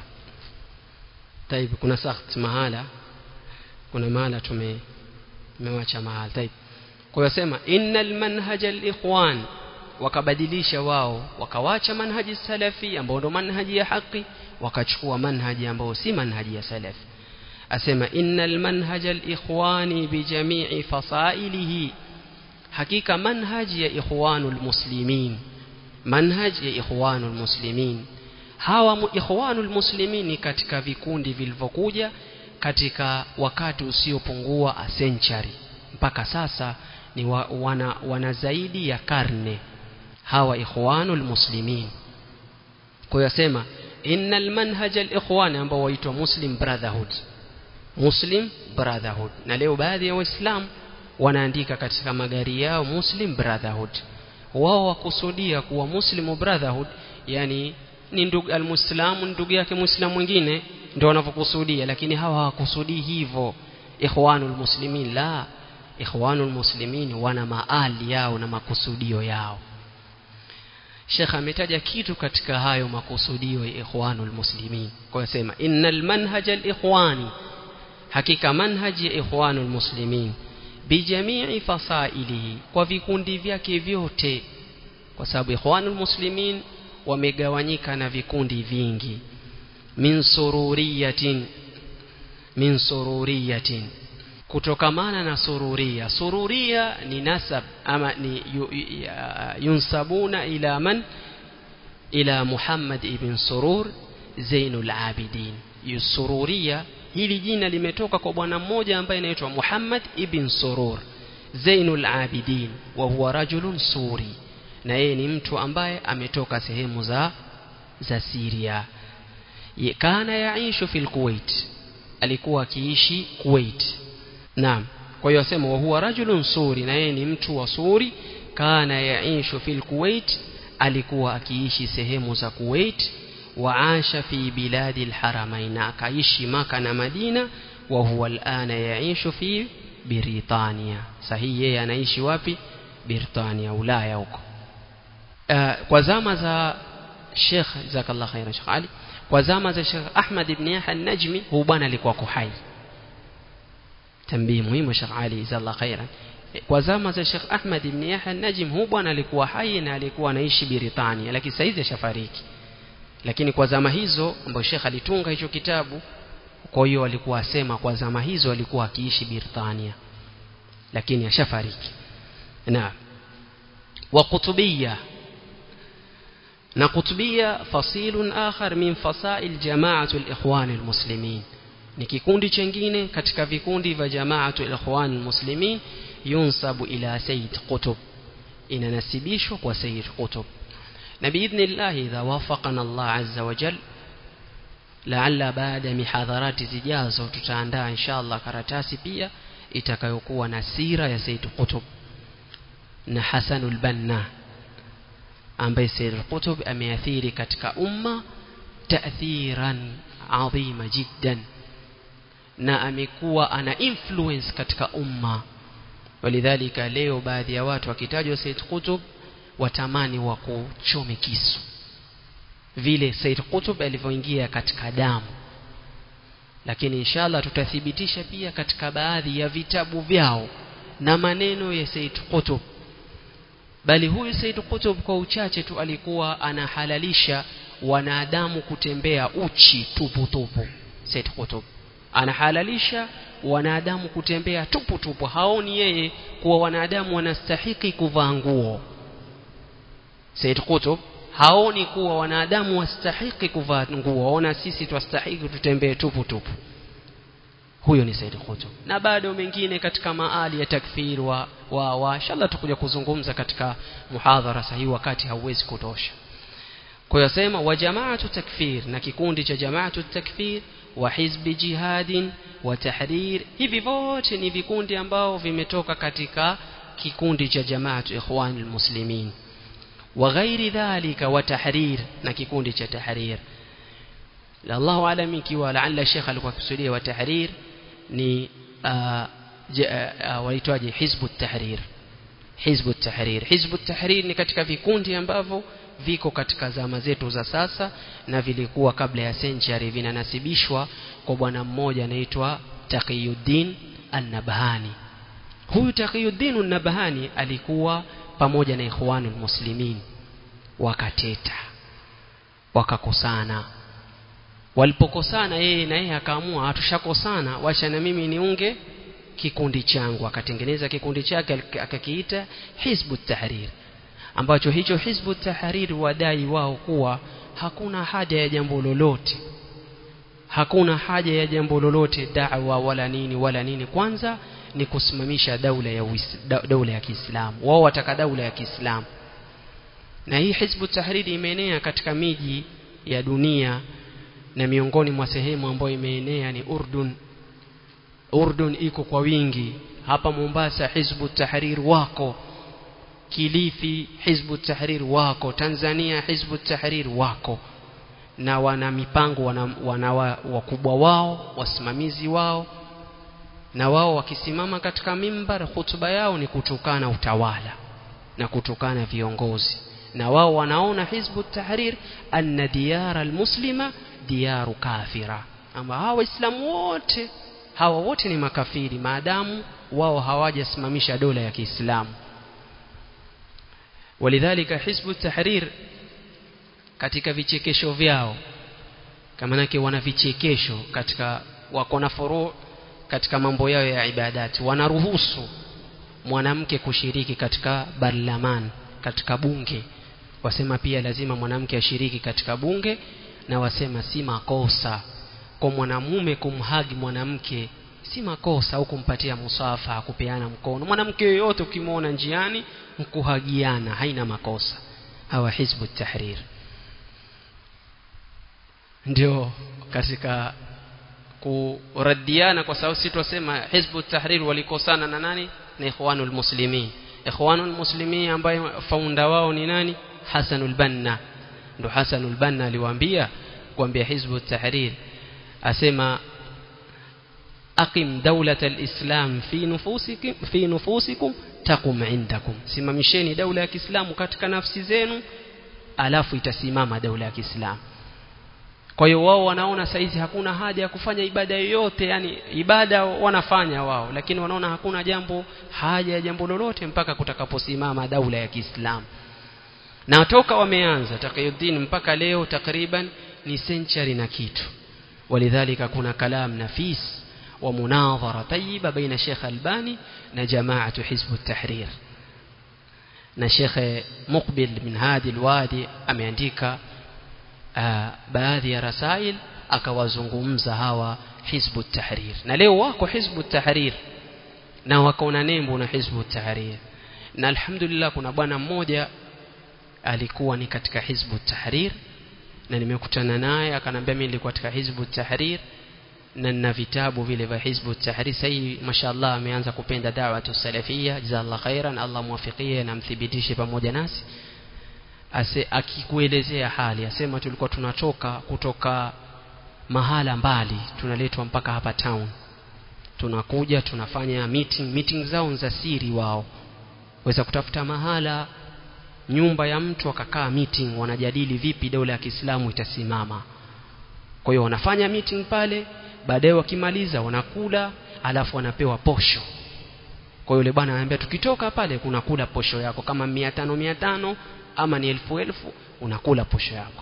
طيب kuna sakht mahala kuna mahala tume tumewacha mahala طيب kwa hiyo sema innal manhaja alikhwan wakabadilisha wao wakawacha manhaji salafi ambao ndo manhaji ya haki wakachukua manhaji ambao si manhaji ya salafi asema innal manhaja alikhwani bijamii fasailihi hakika manhaji ya ikhwanul muslimin manhaji ya ikhwanul muslimin hawa ikhwanul muslimin katika vikundi vilivyokuja katika wakati usiopungua a century mpaka sasa ni wa, wana, wana zaidi ya karne hawa ikhwanul muslimin kwa hiyo asema innal manhaj al-ikhwan ambao waitwa muslim brotherhood muslim brotherhood na leo baadhi ya waislamu wanaandika katika magari yao muslim brotherhood wao wakusudia kuwa muslim brotherhood yani ni ndugu almuislamu ndugu yake muislamu mwingine ndio wanavyokusudia lakini hawa hawakusudii hivyo ikhwanul muslimin la ikhwanul muslimin wana maali yao na makusudio yao Sheikh ametaja kitu katika hayo makusudio ya ikhwanul muslimin kwa sema innal manhaj al ikhwani hakika manhaji ya ikhwanul muslimin bijamii fasailihi kwa vikundi vyake vyote kwa sababu ikhwanul muslimin wamegawanyika na vikundi vingi min sururiyatin min sururiyatin kutokamana na sururia sururia ni nasab ama ni yunsabuna ila man ila Muhammad ibn Surur Zainul Abidin yusururia hili jina limetoka kwa bwana mmoja ambaye anaitwa Muhammad ibn Surur Zainul Abidin wa huwa rajulun suri na yeye ni mtu ambaye ametoka sehemu za za Syria kana yaishu fil Kuwait alikuwa akiishi Kuwait naam kwa hiyo asema wa huwa rajulun suri na yeye ni mtu wa suri kana yaishu fil Kuwait alikuwa akiishi sehemu za Kuwait waasha fi biladi alharamain akaishi maka na Madina wa huwa alana yaishu fi Britania sahihi yeye anaishi wapi Britania Ulaya huko uh, kwa zama za Sheikh jazakallah khairan Sheikh Ali kwa zama za Sheikh Ahmad ibn Yahya an-Najmi huyu bwana alikuwa kuhai tambii muhimu Sheikh Ali jazakallah khairan kwa zama za Sheikh Ahmad ibn Yahya an-Najm huyu bwana alikuwa hai na alikuwa anaishi Britania lakini sasa hizi ashafariki lakini kwa zama hizo ambapo Sheikh alitunga hicho kitabu kwa hiyo alikuwa asema kwa zama hizo alikuwa akiishi Britania lakini ashafariki na wa kutubia na kutubia fasilun akhar min fasail jama'atu al-ikhwan al-muslimin ni kikundi chengine katika vikundi vya jama'atu al-ikhwan al-muslimin yunsabu ila sayyid qutb inanasibishwa kwa sayyid qutb na biidhnillah idha wafaqana Allah azza wa jal laalla baada ya mihadharati zijazo tutaandaa inshallah karatasi pia itakayokuwa na sira ya Said Qutb na Hasanul Banna ambaye Said Qutb ameathiri katika umma taathiran adhima jiddan na amekuwa ana influence katika umma walidhalika leo baadhi ya watu wakitajwa Said Qutb watamani wa kuchome kisu vile Said Qutb alivyoingia katika damu lakini inshallah tutathibitisha pia katika baadhi ya vitabu vyao na maneno ya Said Qutb bali huyu Said Qutb kwa uchache tu alikuwa anahalalisha wanadamu kutembea uchi tupu tupu Said Qutb anahalalisha wanadamu kutembea tupu tupu haoni yeye kuwa wanadamu wanastahiki kuvaa nguo Said Qutb haoni kuwa wanadamu wastahiki kuvaa nguo ona sisi twastahiki tutembee tupu tupu huyo ni Said Qutb na bado mengine katika maali ya takfir wa wa, wa inshallah tukuja kuzungumza katika muhadhara sahihi wakati hauwezi kutosha kwa hiyo sema wa jamaatu takfir na kikundi cha jamaatu takfir wa hizbi jihadin wa tahrir hivi vote ni vikundi ambao vimetoka katika kikundi cha jamaatu ikhwanul muslimin wa ghairi dhalika wa tahrir na kikundi cha tahrir Allahu alam ikiwa laalla Sheikh alikuwa kusudia wa tahrir ni waitwaje hizbu tahrir hizbu tahrir hizbu tahrir ni katika vikundi ambavyo viko katika zama zetu za sasa na vilikuwa kabla ya century vinanasibishwa kwa bwana mmoja anaitwa Taqiyuddin An-Nabhani huyu Taqiyuddin An-Nabhani alikuwa pamoja na ikhwanul muslimin wakateta wakakosana walipokosana yeye na yeye akaamua hatushakosana wacha na mimi niunge kikundi changu akatengeneza kikundi chake akakiita hizbu tahrir ambacho hicho hizbu tahrir wadai wao kuwa hakuna haja ya jambo lolote hakuna haja ya jambo lolote da'wa wala nini wala nini kwanza ni kusimamisha daula ya daula ya Kiislamu wao wataka daula ya Kiislamu na hii hizbu tahriri imeenea katika miji ya dunia na miongoni mwa sehemu ambayo imeenea ni Urdun Urdun iko kwa wingi hapa Mombasa hizbu tahrir wako Kilifi hizbu tahrir wako Tanzania hizbu tahrir wako na wana mipango wana, wana wakubwa wao wasimamizi wao na wao wakisimama katika mimbar hutuba yao ni kutukana utawala na kutukana viongozi na wao wanaona hizbu tahrir anna diyara almuslima diyaru kafira ama hawa waislamu wote hawa wote ni makafiri maadamu wao hawajasimamisha dola ya Kiislamu walidhalika hizbu tahrir katika vichekesho vyao kama nake wana vichekesho katika wako na furu katika mambo yao ya ibadati wanaruhusu mwanamke kushiriki katika barlaman katika bunge wasema pia lazima mwanamke ashiriki katika bunge na wasema si makosa kwa mwanamume kumhagi mwanamke si makosa au kumpatia musafa kupeana mkono mwanamke yoyote ukimwona njiani mkuhagiana haina makosa hawa hizbu tahrir ndio katika kuradiana kwa sababu sisi twasema hizbu tahrir walikosana na nani na ikhwanul muslimin ikhwanul muslimin ambaye faunda wao ni nani Hasanul Banna ndo Hasanul Banna aliwaambia kuambia hizbu tahrir asema aqim dawlat alislam fi nufusikum fi nufusikum taqum indakum simamisheni daula ya Kiislamu katika nafsi zenu alafu itasimama daula ya Kiislamu kwa hiyo wao wanaona saizi hakuna haja ya kufanya ibada yoyote yani ibada wanafanya wao lakini wanaona hakuna jambo haja ya jambo lolote mpaka kutakaposimama daula ya Kiislamu na toka wameanza Taqiyuddin mpaka leo takriban ni century na kitu walidhalika kuna kalam nafis wa munadhara tayyiba baina Sheikh Albani na jamaatu Hizb at-Tahrir na Sheikh Muqbil min Hadi al-Wadi ameandika baadhi ya rasail akawazungumza hawa Hizb at-Tahrir na leo wako Hizb at-Tahrir na wako na nembo na Hizb at-Tahrir na alhamdulillah kuna bwana mmoja alikuwa ni katika hizbu tahrir na nimekutana naye akanambia mimi nilikuwa katika hizbu tahrir na nina vitabu vile vya hizbu tahrir sasa mashallah ameanza kupenda da'wa salafia jazallahu khairan Allah muwafikie na mthibitishe pamoja nasi ase akikuelezea hali asema tulikuwa tunatoka kutoka mahala mbali tunaletwa mpaka hapa town tunakuja tunafanya meeting meeting zao za siri wao waweza kutafuta mahala nyumba ya mtu akakaa meeting wanajadili vipi dola ya Kiislamu itasimama kwa hiyo wanafanya meeting pale baadaye wakimaliza wanakula alafu wanapewa posho kwa yule bwana anambia tukitoka pale kunakula posho yako kama mia tano mia tano ama ni elfu elfu unakula posho yako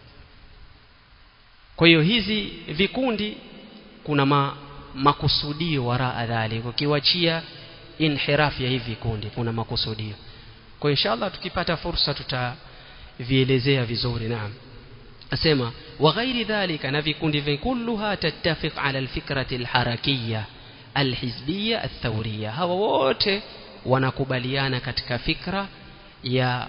kwa hiyo hizi vikundi kuna ma, makusudio waraa dhalik ukiwachia inhiraf ya hivi vikundi kuna makusudio kwa inshallah tukipata fursa tutavielezea vizuri naam asema wa ghairi dhalika na vikundi vinkulluha tattafiq ala alfikrati alharakiyya alhizbiyya athawriyya hawa wote wanakubaliana katika fikra ya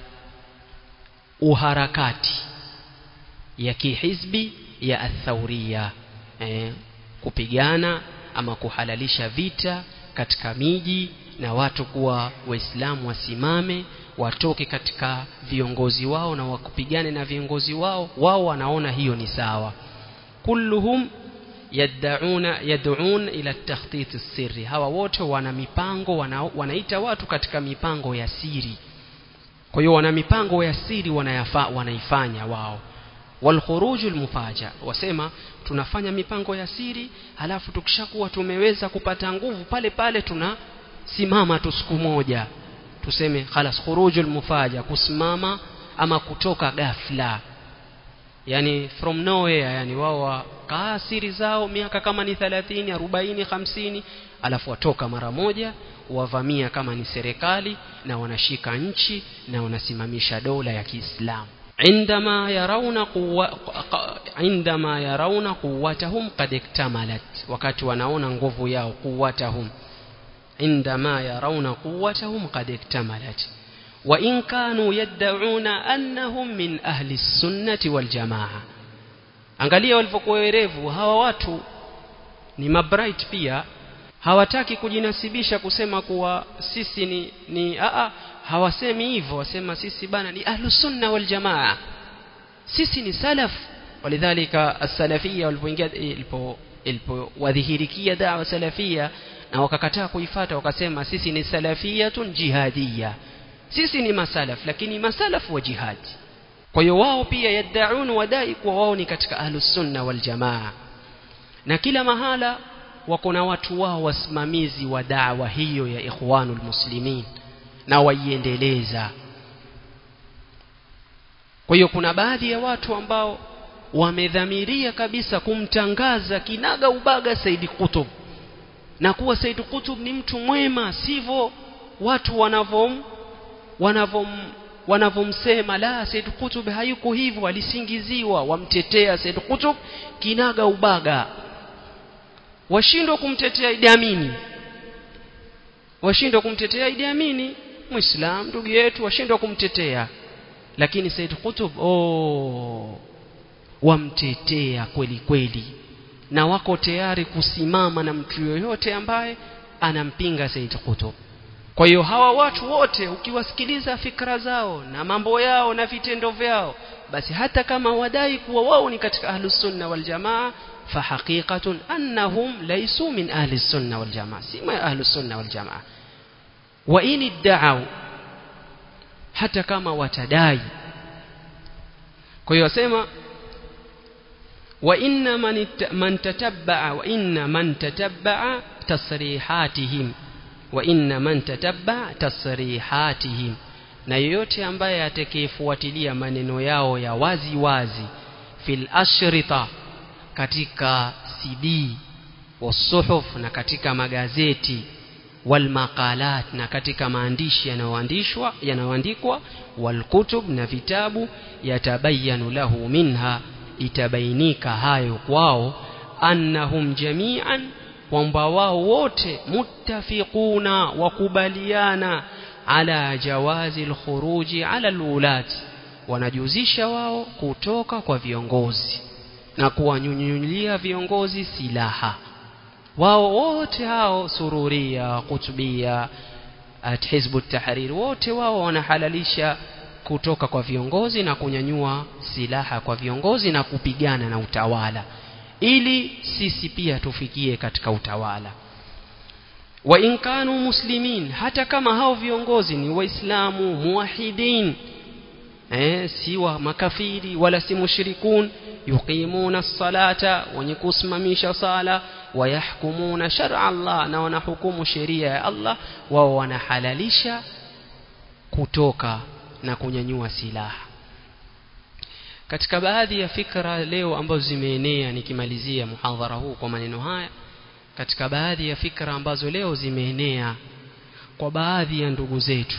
uharakati ya kihizbi ya athawriyya eh, kupigana ama kuhalalisha vita katika miji na watu kuwa waislamu wasimame watoke katika viongozi wao na wakupigane na viongozi wao wao wanaona hiyo ni sawa kulluhum yad'una yad'un ila takhtit sirri hawa wote wana mipango wana, wanaita watu katika mipango ya siri kwa hiyo wana mipango ya siri wanayafa, wanaifanya wao walkhuruju almufaja wasema tunafanya mipango ya siri halafu tukishakuwa tumeweza kupata nguvu pale pale tunasimama tu siku moja tuseme khalas khurujul mufaja kusimama ama kutoka ghafla yani from nowhere yani wao wakaa siri zao miaka kama ni 30 40 50 alafu watoka mara moja wavamia kama ni serikali na wanashika nchi na wanasimamisha dola ya Kiislamu عندما يرون قوة عندما يرون قوتهم قد اكتملت wakati wanaona nguvu yao قوتهم عندما يرون قوتهم قد اكتملت وإن كانوا يدعون أنهم من أهل السنة والجماعة angalia walivyokuwa werevu hawa watu ni mabright pia hawataki kujinasibisha kusema kuwa sisi ni, ni aa, hawasemi hivyo wasema sisi bana ni ahlusunna waljamaa sisi ni salaf walidhalika as-salafiyya walipoingia ilipo ilipowadhihirikia dawa salafia na wakakataa kuifata wakasema sisi ni salafiyatun jihadiyya sisi ni masalaf lakini masalaf wa jihad kwa hiyo wao pia yaddaun wadai kuwa wao ni katika ahlus sunna wal jamaa na kila mahala wako na watu wao wasimamizi wa dawa hiyo ya ikhwanul muslimin na waiendeleza kwa hiyo kuna baadhi ya watu ambao wamedhamiria kabisa kumtangaza kinaga ubaga Said Qutb na kuwa Said Qutb ni mtu mwema sivyo watu wanavom wanavom wanavomsema la Said Qutb hayuko hivyo alisingiziwa wamtetea Said Qutb kinaga ubaga washindwa kumtetea Idi Amini washindwa kumtetea Idi Amini muislam ndugu yetu washindwa kumtetea lakini Said Qutb oh wamtetea kweli kweli na wako tayari kusimama na mtu yoyote ambaye anampinga Said Qutb kwa hiyo hawa watu wote ukiwasikiliza fikra zao na mambo yao na vitendo vyao basi hata kama wadai kuwa wao ni katika ahlus sunna wal jamaa فحقيقة أنهم ليسوا من أهل السنة والجماعة سيما أهل السنة والجماعة وإن ادعوا حتى كما وتداي كي يسمى وإن من, من تتبع وإن من تتبع تصريحاتهم وإن من تتبع تصريحاتهم na yoyote ambaye atakayefuatilia maneno yao ya wazi wazi fil ashrita katika CD wasuhuf na katika magazeti wal maqalat na katika maandishi yanayoandishwa yanayoandikwa wal kutub na vitabu yatabayanu lahu minha itabainika hayo kwao annahum jami'an kwamba wao wote muttafiquna wakubaliana ala jawazi alkhuruji ala alulati wanajuzisha wao kutoka kwa viongozi na kuwanyunyulia viongozi silaha wao wote hao sururia kutubia at hizbu tahrir wote wao wanahalalisha kutoka kwa viongozi na kunyanyua silaha kwa viongozi na kupigana na utawala ili sisi pia tufikie katika utawala wa in kanu muslimin hata kama hao viongozi ni waislamu muwahidin eh si wa makafiri wala si mushrikun yuqimuna salata wenye kusimamisha sala wayahkumuna shar'a Allah na wanahukumu sheria ya Allah wao wanahalalisha kutoka na kunyanyua silaha katika baadhi ya fikra leo ambazo zimeenea nikimalizia muhadhara huu kwa maneno haya katika baadhi ya fikra ambazo leo zimeenea kwa baadhi ya ndugu zetu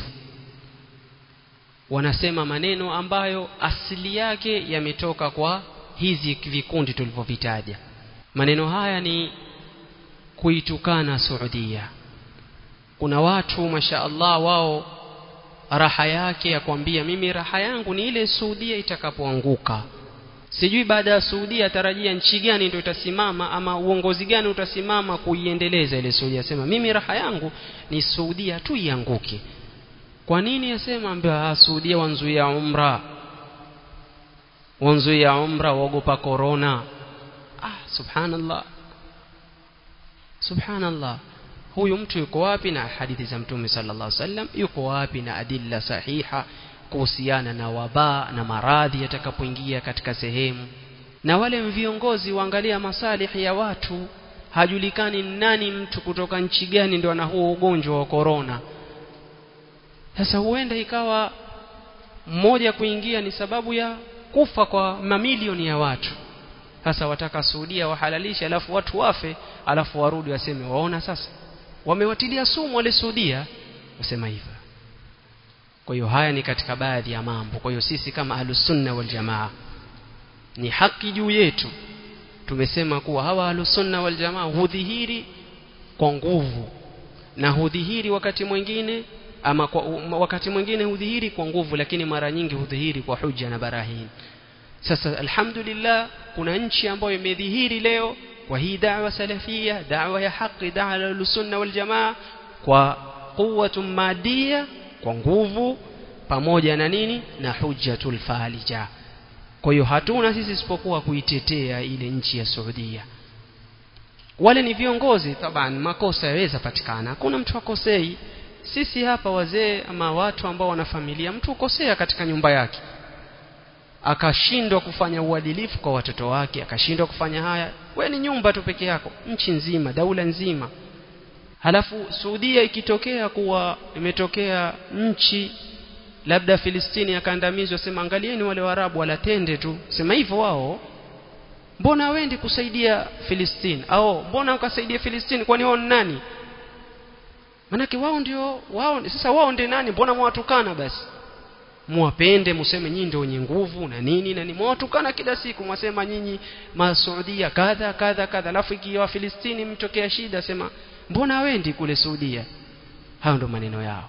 wanasema maneno ambayo asili yake yametoka kwa hizi vikundi tulivyovitaja maneno haya ni kuitukana Saudia kuna watu masha Allah wao raha yake ya kwambia mimi raha yangu ni ile Saudia itakapoanguka sijui baada ya Saudia tarajia nchi gani ndio itasimama ama uongozi gani utasimama kuiendeleza ile Saudia sema mimi raha yangu ni Saudia tu ianguke kwa nini asema ambia Saudia wanzuia umra wanzuia umra waogopa corona ah subhanallah subhanallah huyu mtu yuko wapi na hadithi za mtume sallallahu alaihi wasallam yuko wapi na adilla sahiha kuhusiana na wabaa na maradhi yatakapoingia katika sehemu na wale viongozi waangalia masalihi ya watu hajulikani nani mtu kutoka nchi gani ndio ana huo ugonjwa wa corona sasa huenda ikawa mmoja kuingia ni sababu ya kufa kwa mamilioni ya watu sasa wataka Saudia wahalalisha alafu watu wafe alafu warudi waseme waona sasa wamewatilia sumu wale Saudia wasema hivyo kwa hiyo haya ni katika baadhi ya mambo kwa hiyo sisi kama ahlusunna wal jamaa ni haki juu yetu tumesema kuwa hawa ahlusunna wal jamaa hudhihiri kwa nguvu na hudhihiri wakati mwingine ama kwa, wakati mwingine hudhihiri kwa nguvu lakini mara nyingi hudhihiri kwa hujja na barahin sasa alhamdulillah kuna nchi ambayo imedhihiri leo kwa hii da'wa salafia da'wa ya haki da'wa ya sunna wal jamaa kwa quwwatun madia kwa nguvu pamoja na nini na hujjatul falija kwa hiyo hatuna sisi isipokuwa kuitetea ile nchi ya Saudia wale ni viongozi taban makosa yaweza patikana hakuna mtu akosei sisi hapa wazee ama watu ambao wana familia mtu ukosea katika nyumba yake akashindwa kufanya uadilifu kwa watoto wake akashindwa kufanya haya we ni nyumba tu peke yako nchi nzima daula nzima halafu Saudia ikitokea kuwa imetokea nchi labda Filistini akandamizwa sema angalieni wale Waarabu walatende tu sema hivyo wao mbona wendi kusaidia Filistini au mbona ukasaidia Filistini kwani wao ni nani manake wao ndio wao sasa wao ndio nani mbona mwatukana basi muwapende museme nyinyi ndio wenye nguvu na nini na ni mwatukana kila siku mwasema nyinyi masaudia kadha kadha kadha alafu ikiwa Filistini mtokea shida sema mbona wendi kule Saudia hayo ndo maneno yao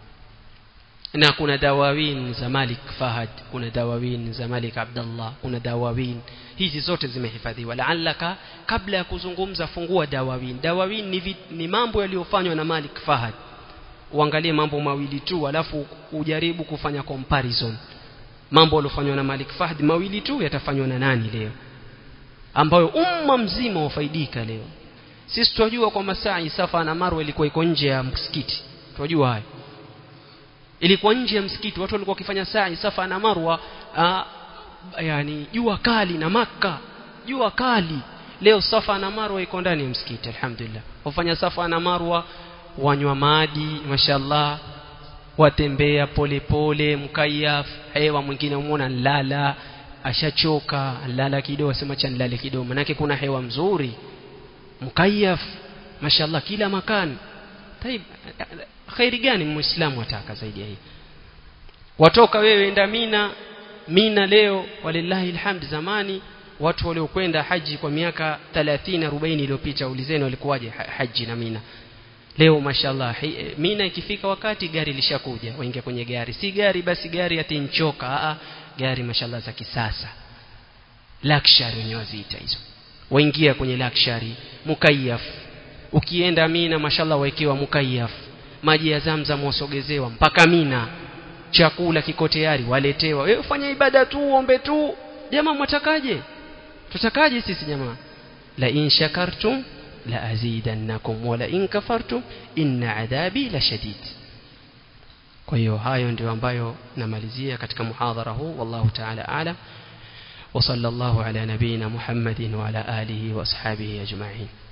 na kuna dawawin za Malik Fahad kuna dawawin za Malik Abdullah kuna dawawin hizi zote zimehifadhiwa la'allaka kabla ya kuzungumza fungua dawawin dawawin ni, vi, ni mambo yaliyofanywa na Malik Fahad uangalie mambo mawili tu alafu ujaribu kufanya comparison mambo yaliyofanywa na Malik Fahad mawili tu yatafanywa na nani leo ambayo umma mzima wafaidika leo sisi tunajua kwamba saa Safa na Marwa ilikuwa iko nje ya msikiti tunajua hayo ilikuwa nje ya msikiti watu walikuwa wakifanya saa Safa na Marwa aa, yani jua kali na maka jua kali leo Safa na Marwa iko ndani ya msikiti alhamdulillah wafanya Safa na Marwa wanywa maji mashallah watembea polepole mkayaf hewa mwingine umuona nlala ashachoka lala kidogo asema cha nilale kidogo manake kuna hewa mzuri mkayaf mashallah kila makani taib khairi gani muislamu ataka zaidi ya hii watoka wewe enda mina mina leo walillahi alhamd zamani watu waliokwenda haji kwa miaka 30 40 iliyopita ulizeni walikuwaje haji na mina leo mashallah mina ikifika wakati gari lishakuja waingia kwenye gari si gari basi gari atinchoka a gari mashallah za kisasa luxury wenyewe waziita hizo waingia kwenye luxury mukayaf ukienda mina mashallah waekewa mukayaf maji ya zamzam wasogezewa mpaka mina chakula kiko tayari waletewa wewe fanya ibada tu ombe tu jamaa mwatakaje tutakaje sisi jamaa la in shakartum la azidannakum wala in kafartum inna adhabi la shadid kwa hiyo hayo ndio ambayo namalizia katika muhadhara huu wallahu ta'ala a'lam وصلى الله على نبينا محمد وعلى آله وأصحابه أجمعين